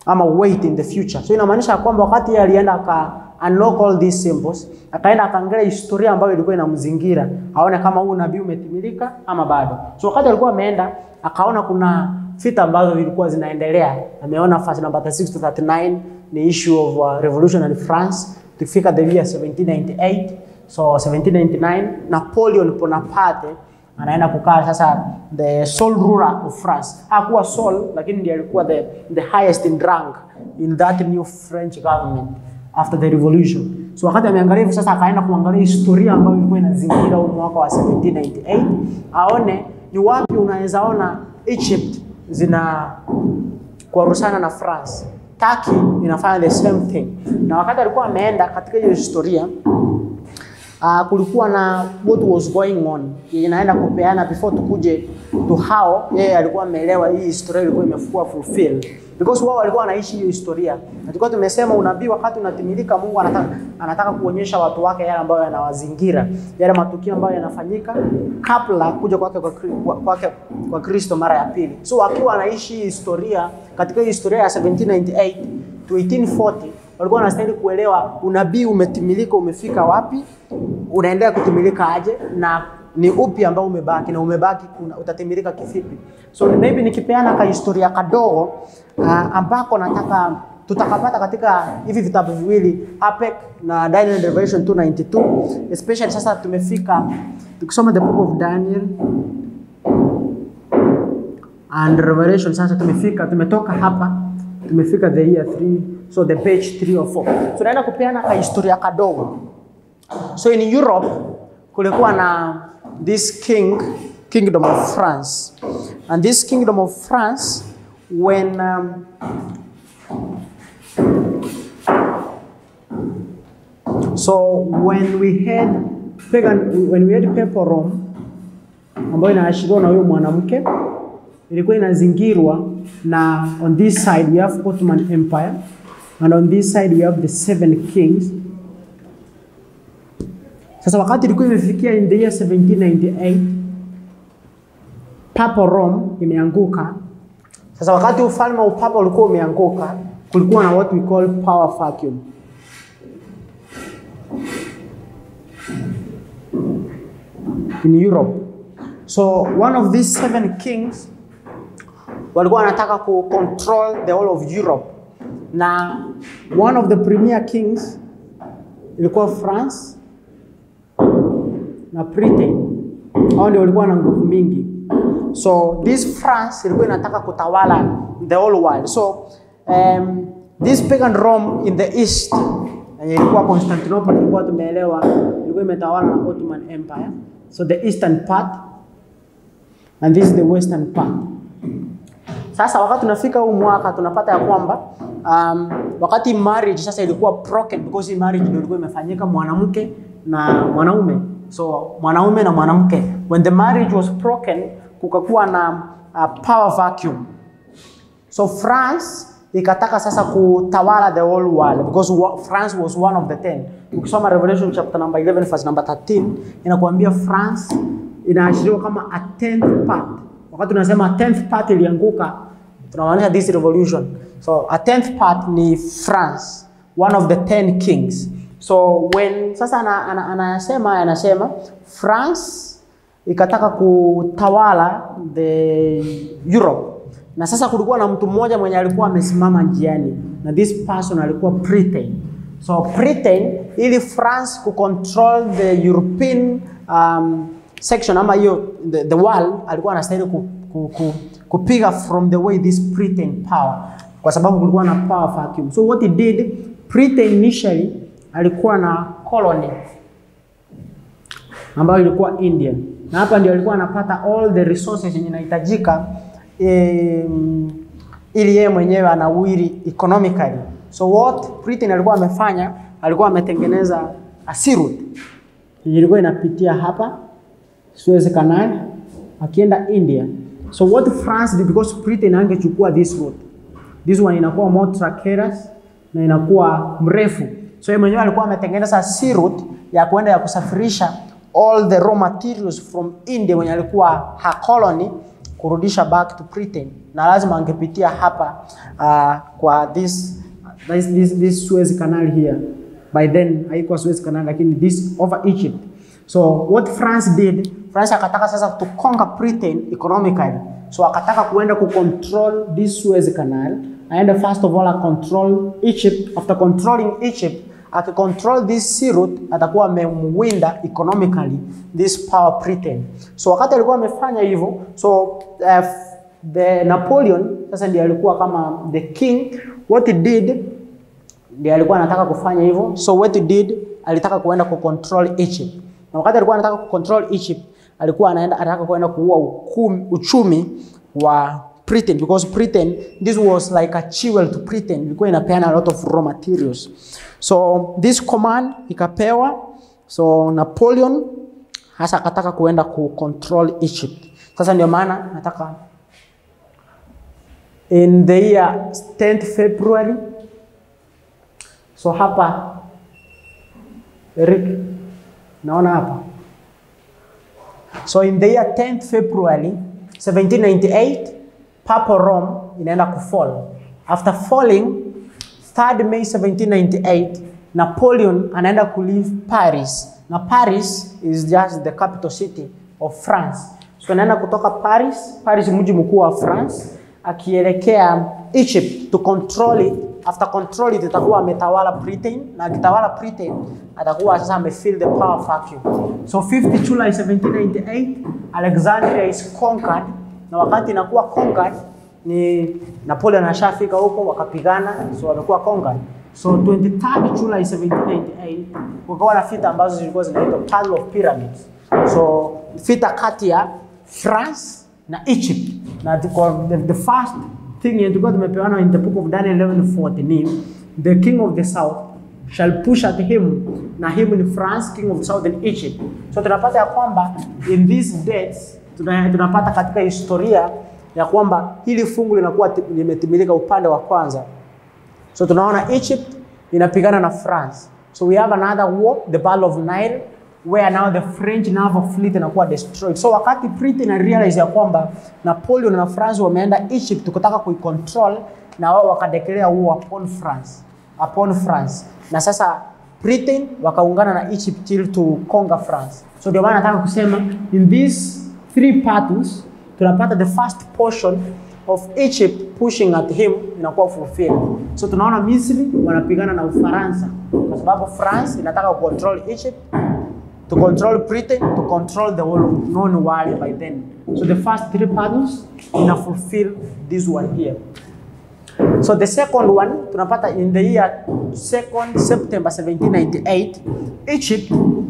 ama wait in the future. So inamaanisha kwamba wakati yeye alienda aka unlock all these symbols, akaenda akaangalia historia ambayo ilikuwa inamzingira, aone kama huu nabii umetimilika ama bado. So wakati alikuwa ameenda akaona kuna vita ambazo vilikuwa zinaendelea. Ameona verse number 36 to 39 ni issue of uh, revolutionary France. Tukifika the year 1798 so 1799 Napoleon Bonaparte anaenda kukaa sasa the sole ruler of France. Hakuwa sole lakini ndiye alikuwa the, the highest in rank in that new French government after the revolution. So wakati ameangalia hivi sasa akaenda kuangalia historia ambayo ilikuwa inazingira huu mwaka wa 1798 aone ni wapi unaweza ona Egypt zina kuarusana na France. Turkey inafanya the same thing. Na wakati alikuwa ameenda katika hiyo historia uh, kulikuwa na what was going on inaenda kupeana before tukuje to how yeye alikuwa ameelewa hii historia ilikuwa imekuwa fulfilled because wao walikuwa wanaishi hiyo historia. Na tulikuwa tumesema unabii wakati unatimilika, Mungu anataka, anataka kuonyesha watu wake yale ambayo yanawazingira, yale matukio ambayo yanafanyika kabla kuja kwake kwa, Kri- kwa, kwake kwa Kristo mara ya pili. So wakiwa wanaishi hii historia katika hii historia ya 1798 to 1840 walikuwa wanastahili kuelewa unabii umetimilika, umefika wapi, unaendelea kutimilika aje, na ni upi ambao umebaki na umebaki una, utatimilika kivipi. So maybe nikipeana ka historia kadogo uh, ambako nataka tutakapata katika hivi vitabu viwili APEC na Daniel and Revelation 292 especially sasa tumefika tukisoma the book of Daniel and Revelation sasa tumefika tumetoka hapa tumefika the year 3 so the page 3 or 4 tunaenda kupeana ka historia kadogo so in Europe kulikuwa na this king kingdom of France and this kingdom of France when um, so when we had pagan when we had papal Rome ambayo inaashiriwa na huyo mwanamke ilikuwa inazingirwa na on this side we have Ottoman Empire and on this side we have the seven kings. Sasa wakati ilikuwa imefikia in the year 1798 Papa Rome imeanguka. Sasa wakati ufalme wa upapa ulikuwa umeanguka, kulikuwa na what we call power vacuum. in Europe. So one of these seven kings walikuwa wanataka ku control the whole of Europe, na one of the premier kings ilikuwa France na Britain. Hao ndio walikuwa na nguvu mingi. So this France ilikuwa inataka kutawala the whole world. So um, this pagan Rome in the east yenye ilikuwa Constantinople, tulikuwa tumeelewa, ilikuwa imetawala na Ottoman Empire. So the eastern part and this is the western part. Sasa wakati tunafika huu mwaka tunapata ya kwamba um, wakati marriage sasa ilikuwa broken because hii marriage ndio ilikuwa imefanyika mwanamke na mwanaume. So mwanaume na mwanamke. When the marriage was broken kukakuwa na uh, power vacuum. So France ikataka sasa kutawala the whole world because wa- France was one of the ten. Ukisoma Revelation chapter number 11 verse number 13 inakuambia France inaashiriwa kama a tenth part. Wakati tunasema a tenth part ilianguka, tunamaanisha this revolution. So a tenth part ni France, one of the ten kings. So when sasa ana- ana- anasema anasema France ikataka kutawala the Europe na sasa kulikuwa na mtu mmoja mwenye alikuwa amesimama njiani na this person alikuwa Britain. So Britain ili France kucontrol the European um, section ama hiyo the, the world alikuwa anastahili ku, ku, ku, kupiga from the way this Britain power kwa sababu kulikuwa na power vacuum. So what he did Britain initially alikuwa na colony ambayo ilikuwa India, na hapa ndio alikuwa anapata all the resources yenye inahitajika em, ili yeye mwenyewe anawiri economically. So what Britain alikuwa amefanya, alikuwa ametengeneza a sea route yenye ilikuwa inapitia hapa Suez Canal akienda India. So what France did because Britain angechukua this route. This one inakuwa more treacherous na inakuwa mrefu. So yeye mwenyewe alikuwa ametengeneza sea route ya kwenda ya kusafirisha all the raw materials from India mwenye alikuwa her colony kurudisha back to Britain, na lazima angepitia hapa uh, kwa this, this, this, this Suez Canal here. By then haikuwa Suez Canal, lakini this over Egypt. So what France did, France akataka sasa to conquer Britain economically. So akataka kuenda ku control this Suez Canal, aende first of all control Egypt. After controlling Egypt, akicontrol this sea route atakuwa amemwinda economically this power Britain. So wakati alikuwa amefanya hivyo, so uh, the Napoleon sasa ndiye alikuwa kama the king. What he did ndiye alikuwa anataka kufanya hivyo. So what he did, alitaka kuenda ku control Egypt. Na wakati alikuwa anataka ku control Egypt, alikuwa anaenda anataka kuenda kuua ukumi, uchumi wa Britain because Britain this was like a jewel to Britain, ilikuwa inapeana a lot of raw materials. So this command ikapewa, so Napoleon hasa akataka kuenda ku control Egypt. Sasa ndio maana nataka in the year 10th February so hapa Eric naona hapa so in the year 10th February 1798 Papa Rome inaenda kufall after falling 3rd May 1798 Napoleon anaenda kuleave Paris na Paris is just the capital city of France so anaenda kutoka Paris Paris mji mkuu wa France akielekea Egypt to control it after control it itakuwa ametawala Britain na akitawala Britain atakuwa sasa amefeel the power vacuum. So 50 July 1798 Alexandria is conquered, na wakati inakuwa conquered ni Napoleon ashafika huko wakapigana, so wamekuwa conquered. So 23 July 1798 kukawa na vita ambazo zilikuwa zinaitwa Battle of Pyramids. So vita kati ya France na Egypt na the, the, the first thing yenye tulikuwa tumepewana in the book of Daniel 11:40 ni the king of the south shall push at him na him in France king of the south in Egypt. So tunapata ya kwamba in these dates tuna- tunapata katika historia ya kwamba hili fungu linakuwa ti- limetimilika upande wa kwanza. So tunaona Egypt inapigana na France. So we have another war, the Battle of Nile where now the French naval fleet inakuwa destroyed. So wakati Britain na realize ya kwamba Napoleon na France wameenda Egypt kutaka kuicontrol na wao wakadeclare war upon France, upon France. Na sasa Britain wakaungana na Egypt till to conquer France. So ndio maana nataka kusema in these three battles tunapata the first portion of Egypt pushing at him inakuwa fulfilled. So tunaona Misri wanapigana na Ufaransa kwa sababu France inataka control Egypt to control Britain, to control the whole known world by then. So the first three battles ina fulfill this one here. So the second one tunapata in the year 2nd September 1798 Egypt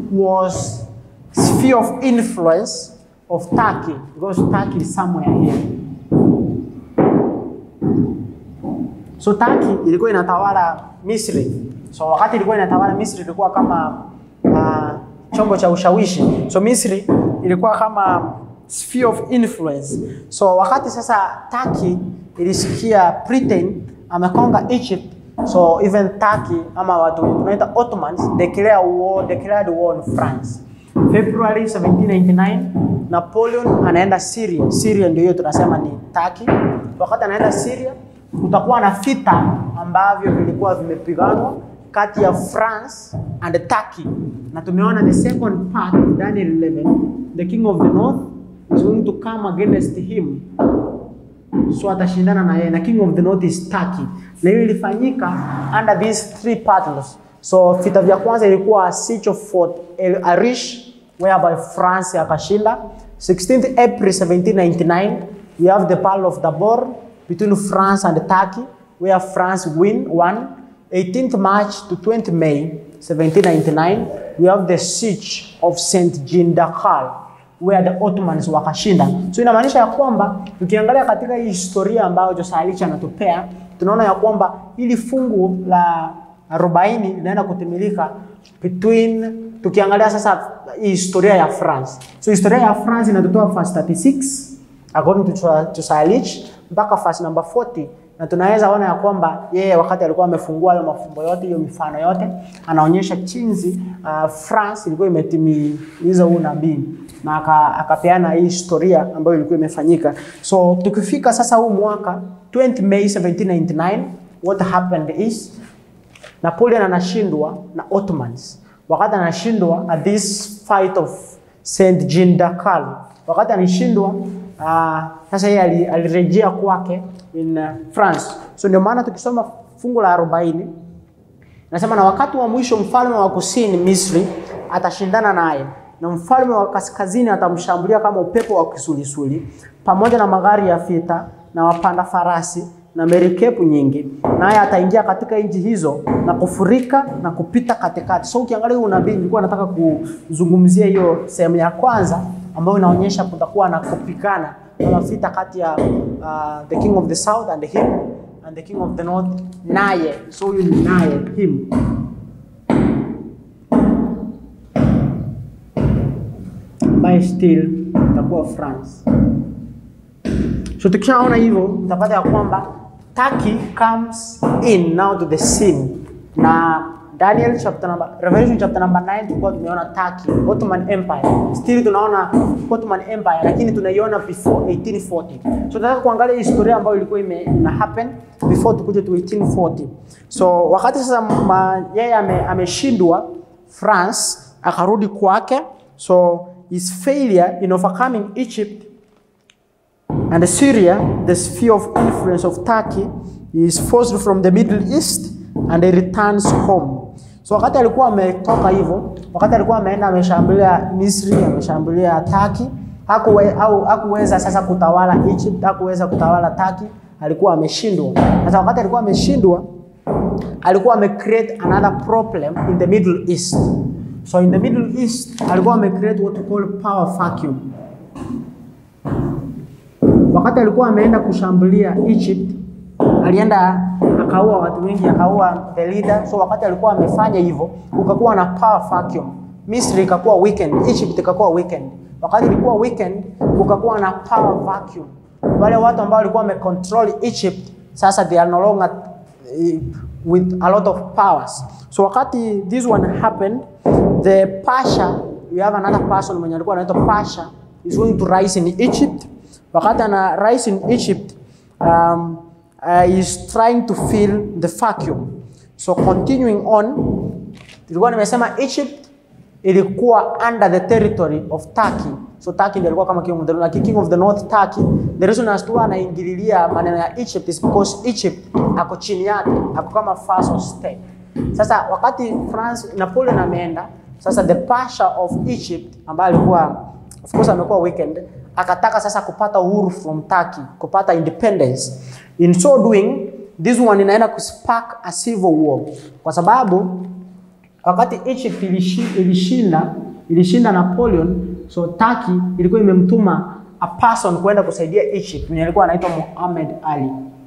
was sphere of influence of Turkey because Turkey is somewhere here. So Turkey ilikuwa inatawala Misri. So wakati ilikuwa inatawala Misri ilikuwa kama uh, chombo cha ushawishi. So Misri ilikuwa kama sphere of influence. So wakati sasa Turkey ilisikia Britain amekonga Egypt, so even Turkey ama watu tunaita Ottomans declare war, declared war on France. February 1799 Napoleon anaenda Syria. Syria ndio hiyo tunasema ni Turkey. Wakati anaenda Syria kutakuwa na vita ambavyo vilikuwa vimepiganwa kati ya France and Turkey. Na tumeona the second part Daniel 11 the king of the north is going to come against him so atashindana na yeye na king of the north is Turkey. Na hiyo ilifanyika under these three battles. So vita vya kwanza ilikuwa siege of Fort El Arish whereby France akashinda. 16th April 1799 we have the battle of Dabor between France and Turkey where France win won. 18th March to 20 May 1799 we have the siege of Saint Jean d'Acre where the Ottomans wakashinda. So inamaanisha ya kwamba tukiangalia katika hii historia ambayo Jose Alicha anatupea tunaona ya kwamba hili fungu la 40 linaenda kutimilika between tukiangalia sasa hii historia ya France. So historia ya France inatutoa verse 36 according to Jose Alich mpaka verse number 40 na tunaweza ona ya kwamba yeye wakati alikuwa amefungua hayo mafumbo yote, hiyo mifano yote, anaonyesha jinsi uh, France ilikuwa imetimiza huu nabii na aka- akapeana hii historia ambayo ilikuwa imefanyika. So tukifika sasa huu mwaka 20 May 1799 what happened is Napoleon anashindwa na Ottomans. Wakati anashindwa at this fight of Saint Jean d'Acre, wakati anashindwa uh, sasa yeye ali- alirejea kwake in uh, France. So ndio maana tukisoma fungu la 40 nasema na wakati wa mwisho mfalme wa kusini Misri atashindana naye na mfalme wa kaskazini atamshambulia kama upepo wa kisulisuli pamoja na magari ya vita na wapanda farasi na merikebu nyingi, naye ataingia katika nchi hizo na kufurika na kupita katikati. So ukiangalia huu unabii, nilikuwa nataka kuzungumzia hiyo sehemu ya kwanza ambayo inaonyesha kutakuwa na kupigana kama vita kati ya uh, the king of the south and him and the king of the north naye. So huyu ni naye him ambaye still itakuwa France. So tukishaona hivyo mtapata ya kwamba Turkey comes in now to the scene na Daniel chapter number, Revelation chapter number 9 tulikuwa tumeona Turkey, Ottoman Empire. Still tunaona Ottoman Empire lakini tunaiona before 1840. So tunataka kuangalia historia ambayo ilikuwa ime ina happen before tukuje to 1840. So wakati sasa ma- yeye ame, ameshindwa France akarudi kwake. So his failure in overcoming Egypt and Syria, the sphere of influence of Turkey, he is forced from the Middle East and he returns home. So wakati alikuwa ametoka hivyo, wakati alikuwa ameenda ameshambulia Misri, ameshambulia Turkey, hakuwe, au hakuweza sasa kutawala Egypt, hakuweza kutawala Turkey, alikuwa ameshindwa. Sasa wakati alikuwa ameshindwa, alikuwa ame create another problem in the Middle East. So in the Middle East alikuwa ame create what we call power vacuum. Wakati alikuwa ameenda kushambulia Egypt, alienda akaua watu wengi, akaua the leader. So wakati alikuwa amefanya hivyo, kukakuwa na power vacuum. Misri ikakuwa weekend, Egypt ikakuwa weekend. Wakati ilikuwa weekend, kukakuwa na power vacuum. Wale watu ambao walikuwa wamecontrol Egypt, sasa they are no longer eh, with a lot of powers. So wakati this one happened, the Pasha, we have another person mwenye alikuwa anaitwa Pasha is going to rise in Egypt. Wakati ana rise in Egypt, um, uh, he is trying to fill the vacuum. So continuing on, tulikuwa nimesema Egypt ilikuwa under the territory of Turkey. So Turkey ndio ilikuwa kama king of the north, king of the north Turkey. The reason as to anaingililia maneno ya Egypt is because Egypt ako chini yake, ako kama vassal state. Sasa wakati France Napoleon ameenda, sasa the Pasha of Egypt ambaye alikuwa of course amekuwa weekend, akataka sasa kupata uhuru from Turkey, kupata independence. In so doing, this one inaenda kuspark a civil war kwa sababu wakati Egypt ilishi- ilishinda ilishinda Napoleon, so Turkey ilikuwa imemtuma a person kwenda kusaidia Egypt mwenye alikuwa anaitwa Muhammad Ali.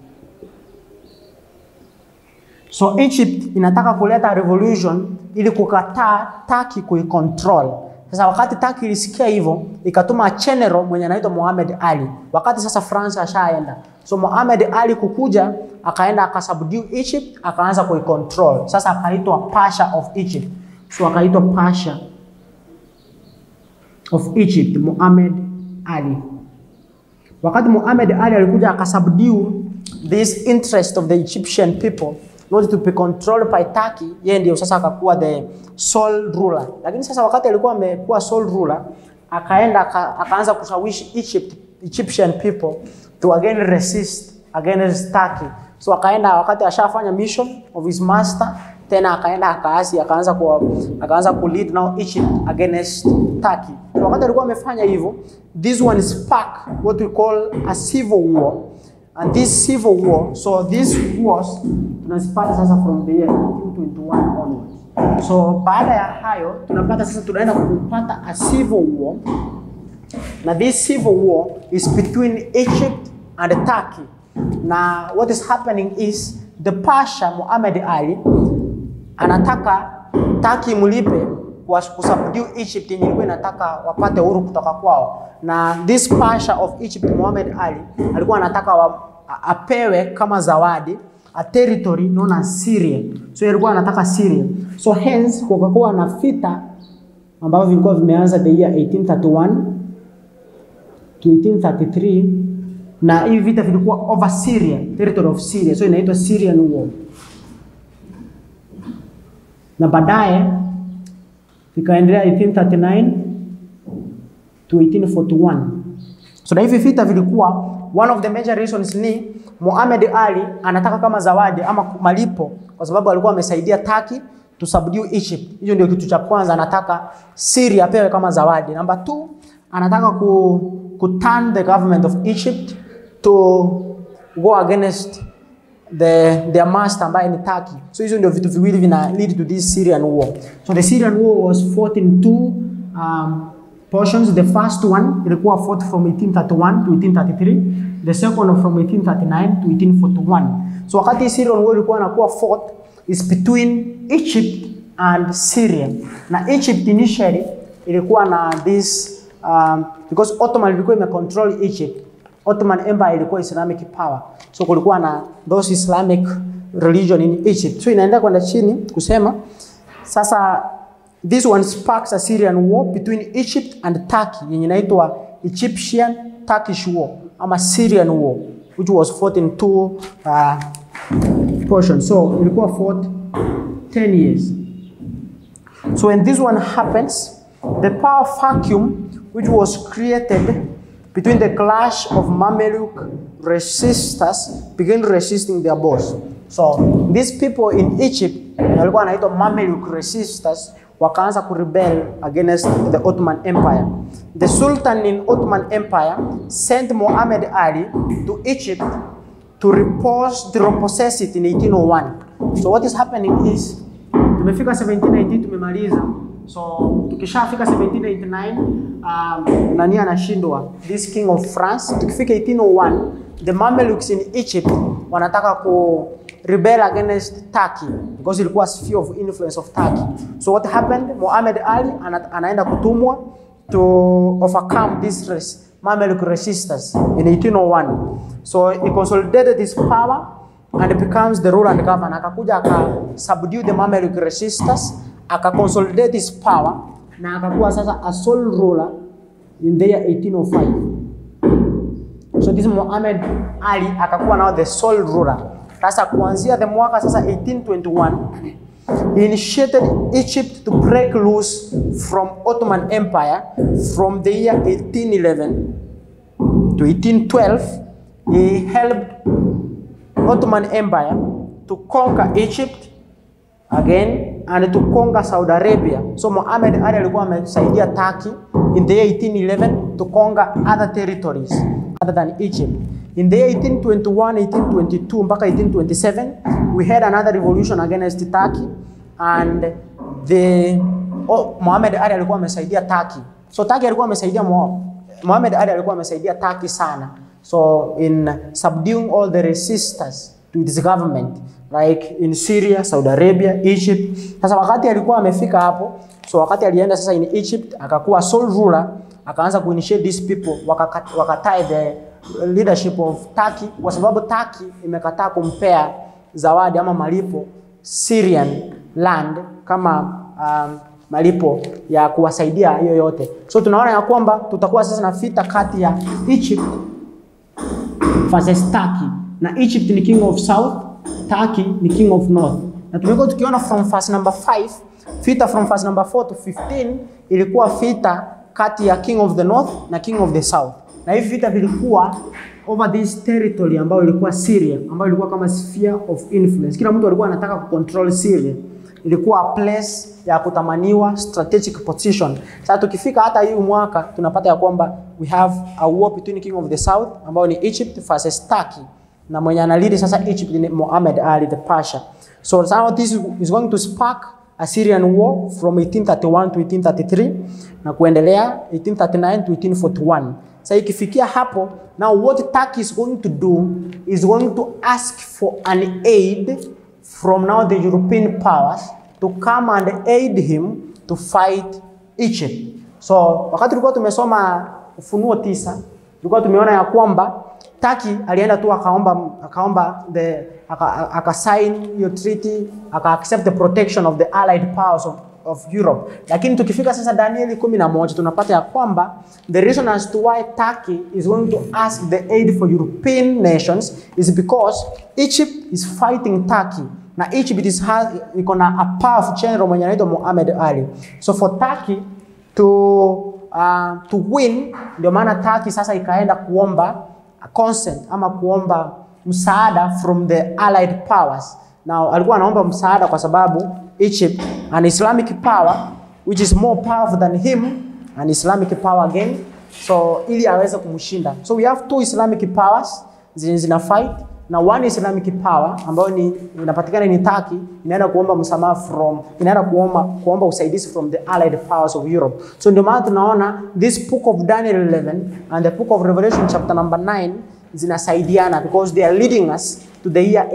So Egypt inataka kuleta revolution ili kukataa Turkey kuicontrol. Sasa wakati Turkey ilisikia hivyo, ikatuma general mwenye anaitwa Muhammad Ali. Wakati sasa France ashaenda. So Muhammad Ali kukuja akaenda akasubdue Egypt, akaanza kuicontrol. Sasa akaitwa Pasha of Egypt. So akaitwa Pasha of Egypt, Muhammad Ali. Wakati Muhammad Ali alikuja akasubdue this interest of the Egyptian people not to be controlled by Turkey, yeye ndio sasa akakuwa the sole ruler. Lakini sasa wakati alikuwa amekuwa sole ruler, akaenda aka, akaanza kushawishi Egypt, Egyptian people to again resist against Turkey. So akaenda wakati ashafanya mission of his master, tena akaenda akaasi, akaanza ku akaanza ku lead now Egypt against Turkey. So wakati alikuwa amefanya hivyo, this one spark what we call a civil war and this civil war so these wars tunazipata sasa from the year 1821 onwards so baada ya hayo tunapata sasa tunaenda kupata a civil war na this civil war is between Egypt and Turkey na what is happening is the Pasha Muhammad Ali anataka Turkey mlipe kwa kusubdue Egypt yenye ilikuwa inataka wapate uhuru kutoka kwao, na this Pasha of Egypt Muhammad Ali alikuwa anataka wa, a- apewe kama zawadi a territory known as Syria. So yeye alikuwa anataka Syria. So hence kukakuwa na vita ambavyo vilikuwa vimeanza the year 1831 to 1833 na hivi vita vilikuwa over Syria, territory of Syria. So inaitwa Syrian War. Na baadaye vikaendelea 1839 to 1841. So na hivi vita vilikuwa one of the major reasons ni Muhammad Ali anataka kama zawadi ama malipo kwa sababu alikuwa amesaidia Turkey to subdue Egypt. Hiyo ndio kitu cha kwanza anataka Syria apewe kama zawadi. Number two, anataka ku, ku turn the government of Egypt to go against the their master ambaye ni Turkey. So hizo ndio vitu viwili vina lead to this Syrian war. So the Syrian war was fought in two um, portions. The first one ilikuwa fought from 1831 to 1833. The second from 1839 to 1841. So wakati Syrian war ilikuwa inakuwa fought is between Egypt and Syria. Na Egypt initially ilikuwa na this um, because Ottoman ilikuwa imecontrol Egypt Ottoman Empire ilikuwa Islamic power. So kulikuwa na those Islamic religion in Egypt. So inaenda kwenda chini kusema sasa this one sparks a Syrian war between Egypt and Turkey yenye inaitwa Egyptian Turkish war ama Syrian war which was fought in two uh, portions. So ilikuwa fought 10 years. So when this one happens, the power vacuum which was created between the clash of Mameluke resistors began resisting their boss. So these people in Egypt walikuwa wanaitwa Mameluke resistors wakaanza kurebel against the Ottoman Empire. The Sultan in Ottoman Empire sent Muhammad Ali to Egypt to repose, to repossess it in 1801. So what is happening is tumefika 1790 tumemaliza so tukishafika 1789 um, nani anashindwa this king of france tukifika 1801 the mamelukes in egypt wanataka ku rebel against turkey because ilikuwa sphere of influence of turkey so what happened muhammad ali ana, anaenda kutumwa to overcome this res, mameluk resistance in 1801 so he consolidated his power and becomes the ruler and governor. Akakuja aka subdue the Mameluke resistors, aka consolidate his power na akakuwa sasa a sole ruler in the year 1805. So this Muhammad Ali akakuwa now the sole ruler. Sasa kuanzia the mwaka sasa 1821 he initiated Egypt to break loose from Ottoman Empire from the year 1811 to 1812. He helped Ottoman Empire to conquer Egypt again and to conquer Saudi Arabia. So Muhammad Ali alikuwa amesaidia Turkey in the year 1811 to conquer other territories other than Egypt. In the year 1821, 1822 mpaka 1827 we had another revolution against Turkey and the oh, Muhammad Ali alikuwa amesaidia Turkey. So Turkey alikuwa amesaidia Mu- Muhammad Ali alikuwa amesaidia Turkey sana. So in subduing all the resistors to his government like in Syria, Saudi Arabia, Egypt. Sasa wakati alikuwa amefika hapo, so wakati alienda sasa in Egypt akakuwa sole ruler, akaanza kuinitiate these people wakaka- wakatai the leadership of Turkey kwa sababu Turkey imekataa kumpea zawadi ama malipo Syrian land kama um, malipo ya kuwasaidia hiyo yote. So tunaona ya kwamba tutakuwa sasa na vita kati ya Egypt versus Turkey. Na Egypt ni king of south, Turkey ni king of north. Na tumekuwa tukiona from verse number 5, vita from verse number 4 to 15 ilikuwa vita kati ya king of the north na king of the south. Na hivi vita vilikuwa over this territory ambayo ilikuwa Syria, ambayo ilikuwa kama sphere of influence. Kila mtu alikuwa anataka kucontrol Syria. Ilikuwa a place ya kutamaniwa strategic position. Sasa tukifika hata hii mwaka tunapata ya kwamba we have a war between king of the south ambayo ni Egypt versus Turkey na mwenye analidi sasa Egypt ni Muhammad Ali the Pasha. So now this is going to spark a Syrian war from 1831 to 1833 na kuendelea 1839 to 1841. Sasa ikifikia hapo, now what Turkey is going to do is going to ask for an aid from now the European powers to come and aid him to fight Egypt. So wakati tulikuwa tumesoma Ufunuo tisa tulikuwa tumeona ya kwamba Turkey alienda tu akaomba akaomba the aka, aka sign hiyo treaty aka accept the protection of the allied powers of, of Europe. Lakini tukifika sasa Danieli kumi na moja tunapata ya kwamba the reason as to why Turkey is going to ask the aid for European nations is because Egypt is fighting Turkey na Egypt is has iko na a powerful general mwenye anaitwa Muhammad Ali. So for Turkey to uh, to win, ndio maana Turkey sasa ikaenda kuomba consent ama kuomba msaada from the allied powers. Now alikuwa anaomba msaada kwa sababu Egypt an Islamic power which is more powerful than him an Islamic power again, so ili aweze kumshinda. So we have two Islamic powers zenye zina fight na one Islamic power ambayo ni inapatikana ni Turkey inaenda kuomba msamaha from inaenda kuomba kuomba usaidizi from the allied powers of Europe. So ndio maana tunaona this book of Daniel 11 and the book of Revelation chapter number 9 zinasaidiana because they are leading us to the year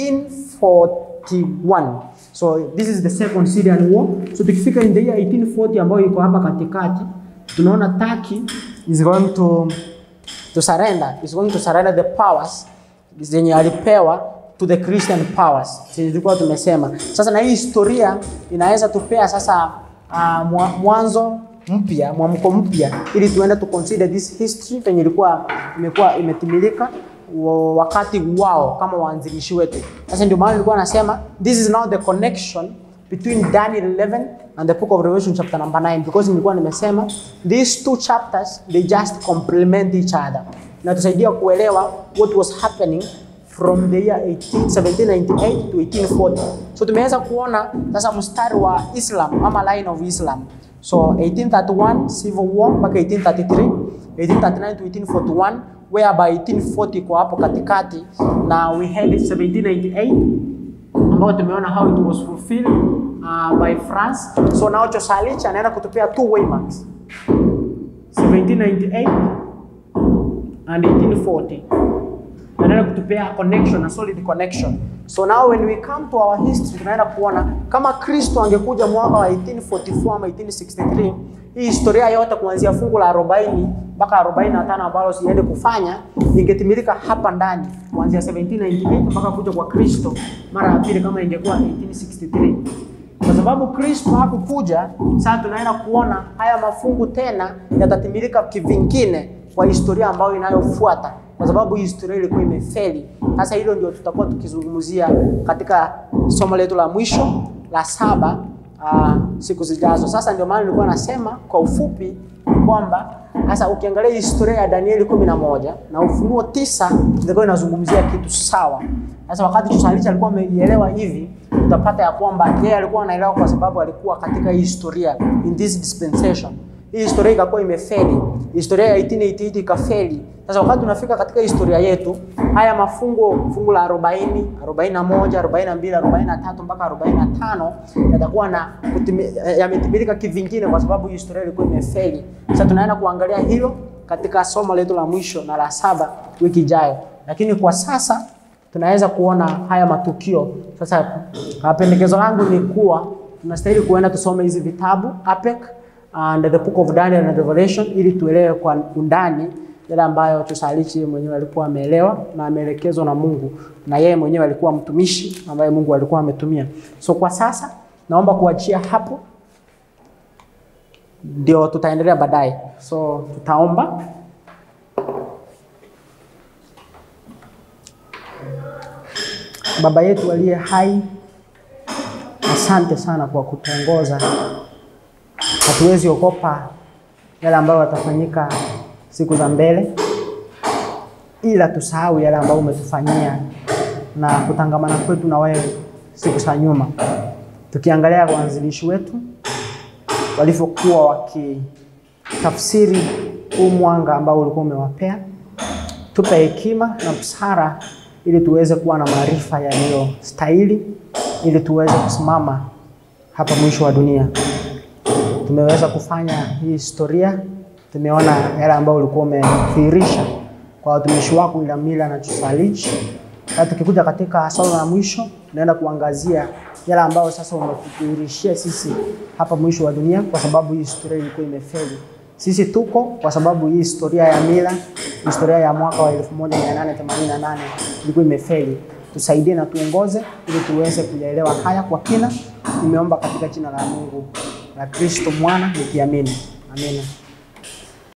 1841. So this is the second Syrian war. So tukifika in the year 1840 ambayo iko hapa katikati tunaona Turkey is going to to surrender is going to surrender the powers zenye alipewa to the Christian powers zenye tulikuwa tumesema. Sasa na hii historia inaweza tupea sasa uh, mwanzo mpya mwamko mpya, ili tuende to consider this history penye ilikuwa imekuwa imetimilika wakati wao kama waanzilishi wetu. Sasa ndio maana nilikuwa nasema this is now the connection between Daniel 11 and the book of Revelation chapter number 9 because nilikuwa nimesema these two chapters they just complement each other na tusaidia kuelewa what was happening from the year 18, 1798 to 1840. So tumeweza kuona sasa mstari wa Islam ama line of Islam. So 1831 civil war mpaka 1833, 1839 to 1841 whereby 1840 kwa hapo katikati na we had 1798 ambao tumeona how it was fulfilled uh, by France. So now Chosalich anaenda kutupea two waymarks 1798 and 1840 anaenda kutupea connection a solid connection. So now when we come to our history tunaenda kuona kama Kristo angekuja mwaka wa 1844 ama 1863, hii historia yote kuanzia fungu la 40 mpaka 45 ambalo siende kufanya ingetimilika hapa ndani kuanzia 1798 mpaka kuja kwa Kristo mara ya pili kama ingekuwa 1863 kwa sababu Kristo hakukuja. Sasa tunaenda kuona haya mafungu tena yatatimilika kivingine kwa historia ambayo inayofuata, kwa sababu hii historia ilikuwa imefeli. Sasa hilo ndio tutakuwa tukizungumzia katika somo letu la mwisho la saba uh, siku zijazo. Sasa ndio maana nilikuwa nasema kwa ufupi kwamba sasa ukiangalia historia ya Danieli kumi na moja na Ufunuo tisa ilikuwa inazungumzia kitu sawa. Sasa wakati Tusalisha alikuwa ameielewa hivi, utapata ya kwamba yeye alikuwa anaelewa kwa sababu alikuwa katika hii historia in this dispensation. Hii historia ikakuwa imefeli, historia ya 1888 ikafeli. Sasa wakati tunafika katika historia yetu, haya mafungo fungu la 40, 41, 42, 43 mpaka 45 yatakuwa na yametimilika kivingine kwa sababu historia ilikuwa imefeli. Sasa tunaenda kuangalia hilo katika somo letu la mwisho na la saba wiki ijayo, lakini kwa sasa tunaweza kuona haya matukio. Sasa pendekezo langu ni kuwa tunastahili kuenda tusome hizi vitabu APEC and the book of Daniel and Revelation ili tuelewe kwa undani yale ambayo Tusalichi mwenyewe alikuwa ameelewa na ameelekezwa na Mungu, na yeye mwenyewe alikuwa mtumishi ambaye Mungu alikuwa ametumia. So kwa sasa naomba kuachia hapo, ndio tutaendelea baadaye. So tutaomba. Baba yetu aliye hai, asante sana kwa kutuongoza. Hatuwezi ogopa yale ambayo yatafanyika siku za mbele, ila tusahau yale ambayo umetufanyia na kutangamana kwetu na wewe siku za nyuma, tukiangalia waanzilishi wetu walivyokuwa wakitafsiri huu mwanga ambao ulikuwa umewapea. Tupe hekima na busara ili tuweze kuwa na maarifa yaliyostahili, ili tuweze kusimama hapa mwisho wa dunia. Tumeweza kufanya hii historia, tumeona yale ambayo ulikuwa umedhihirisha kwa watumishi wako Ilamila na Tusalichi. Na tukikuja katika somo la mwisho, tunaenda kuangazia yale ambayo sasa umetudhihirishia sisi hapa mwisho wa dunia, kwa sababu hii historia ilikuwa imefeli. Sisi tuko kwa sababu hii historia ya mila historia ya mwaka wa 1888 ilikuwa imefeli. Tusaidie na tuongoze ili tuweze kuyaelewa haya kwa kina. Nimeomba katika jina la Mungu la Kristo mwana nikiamini, amina.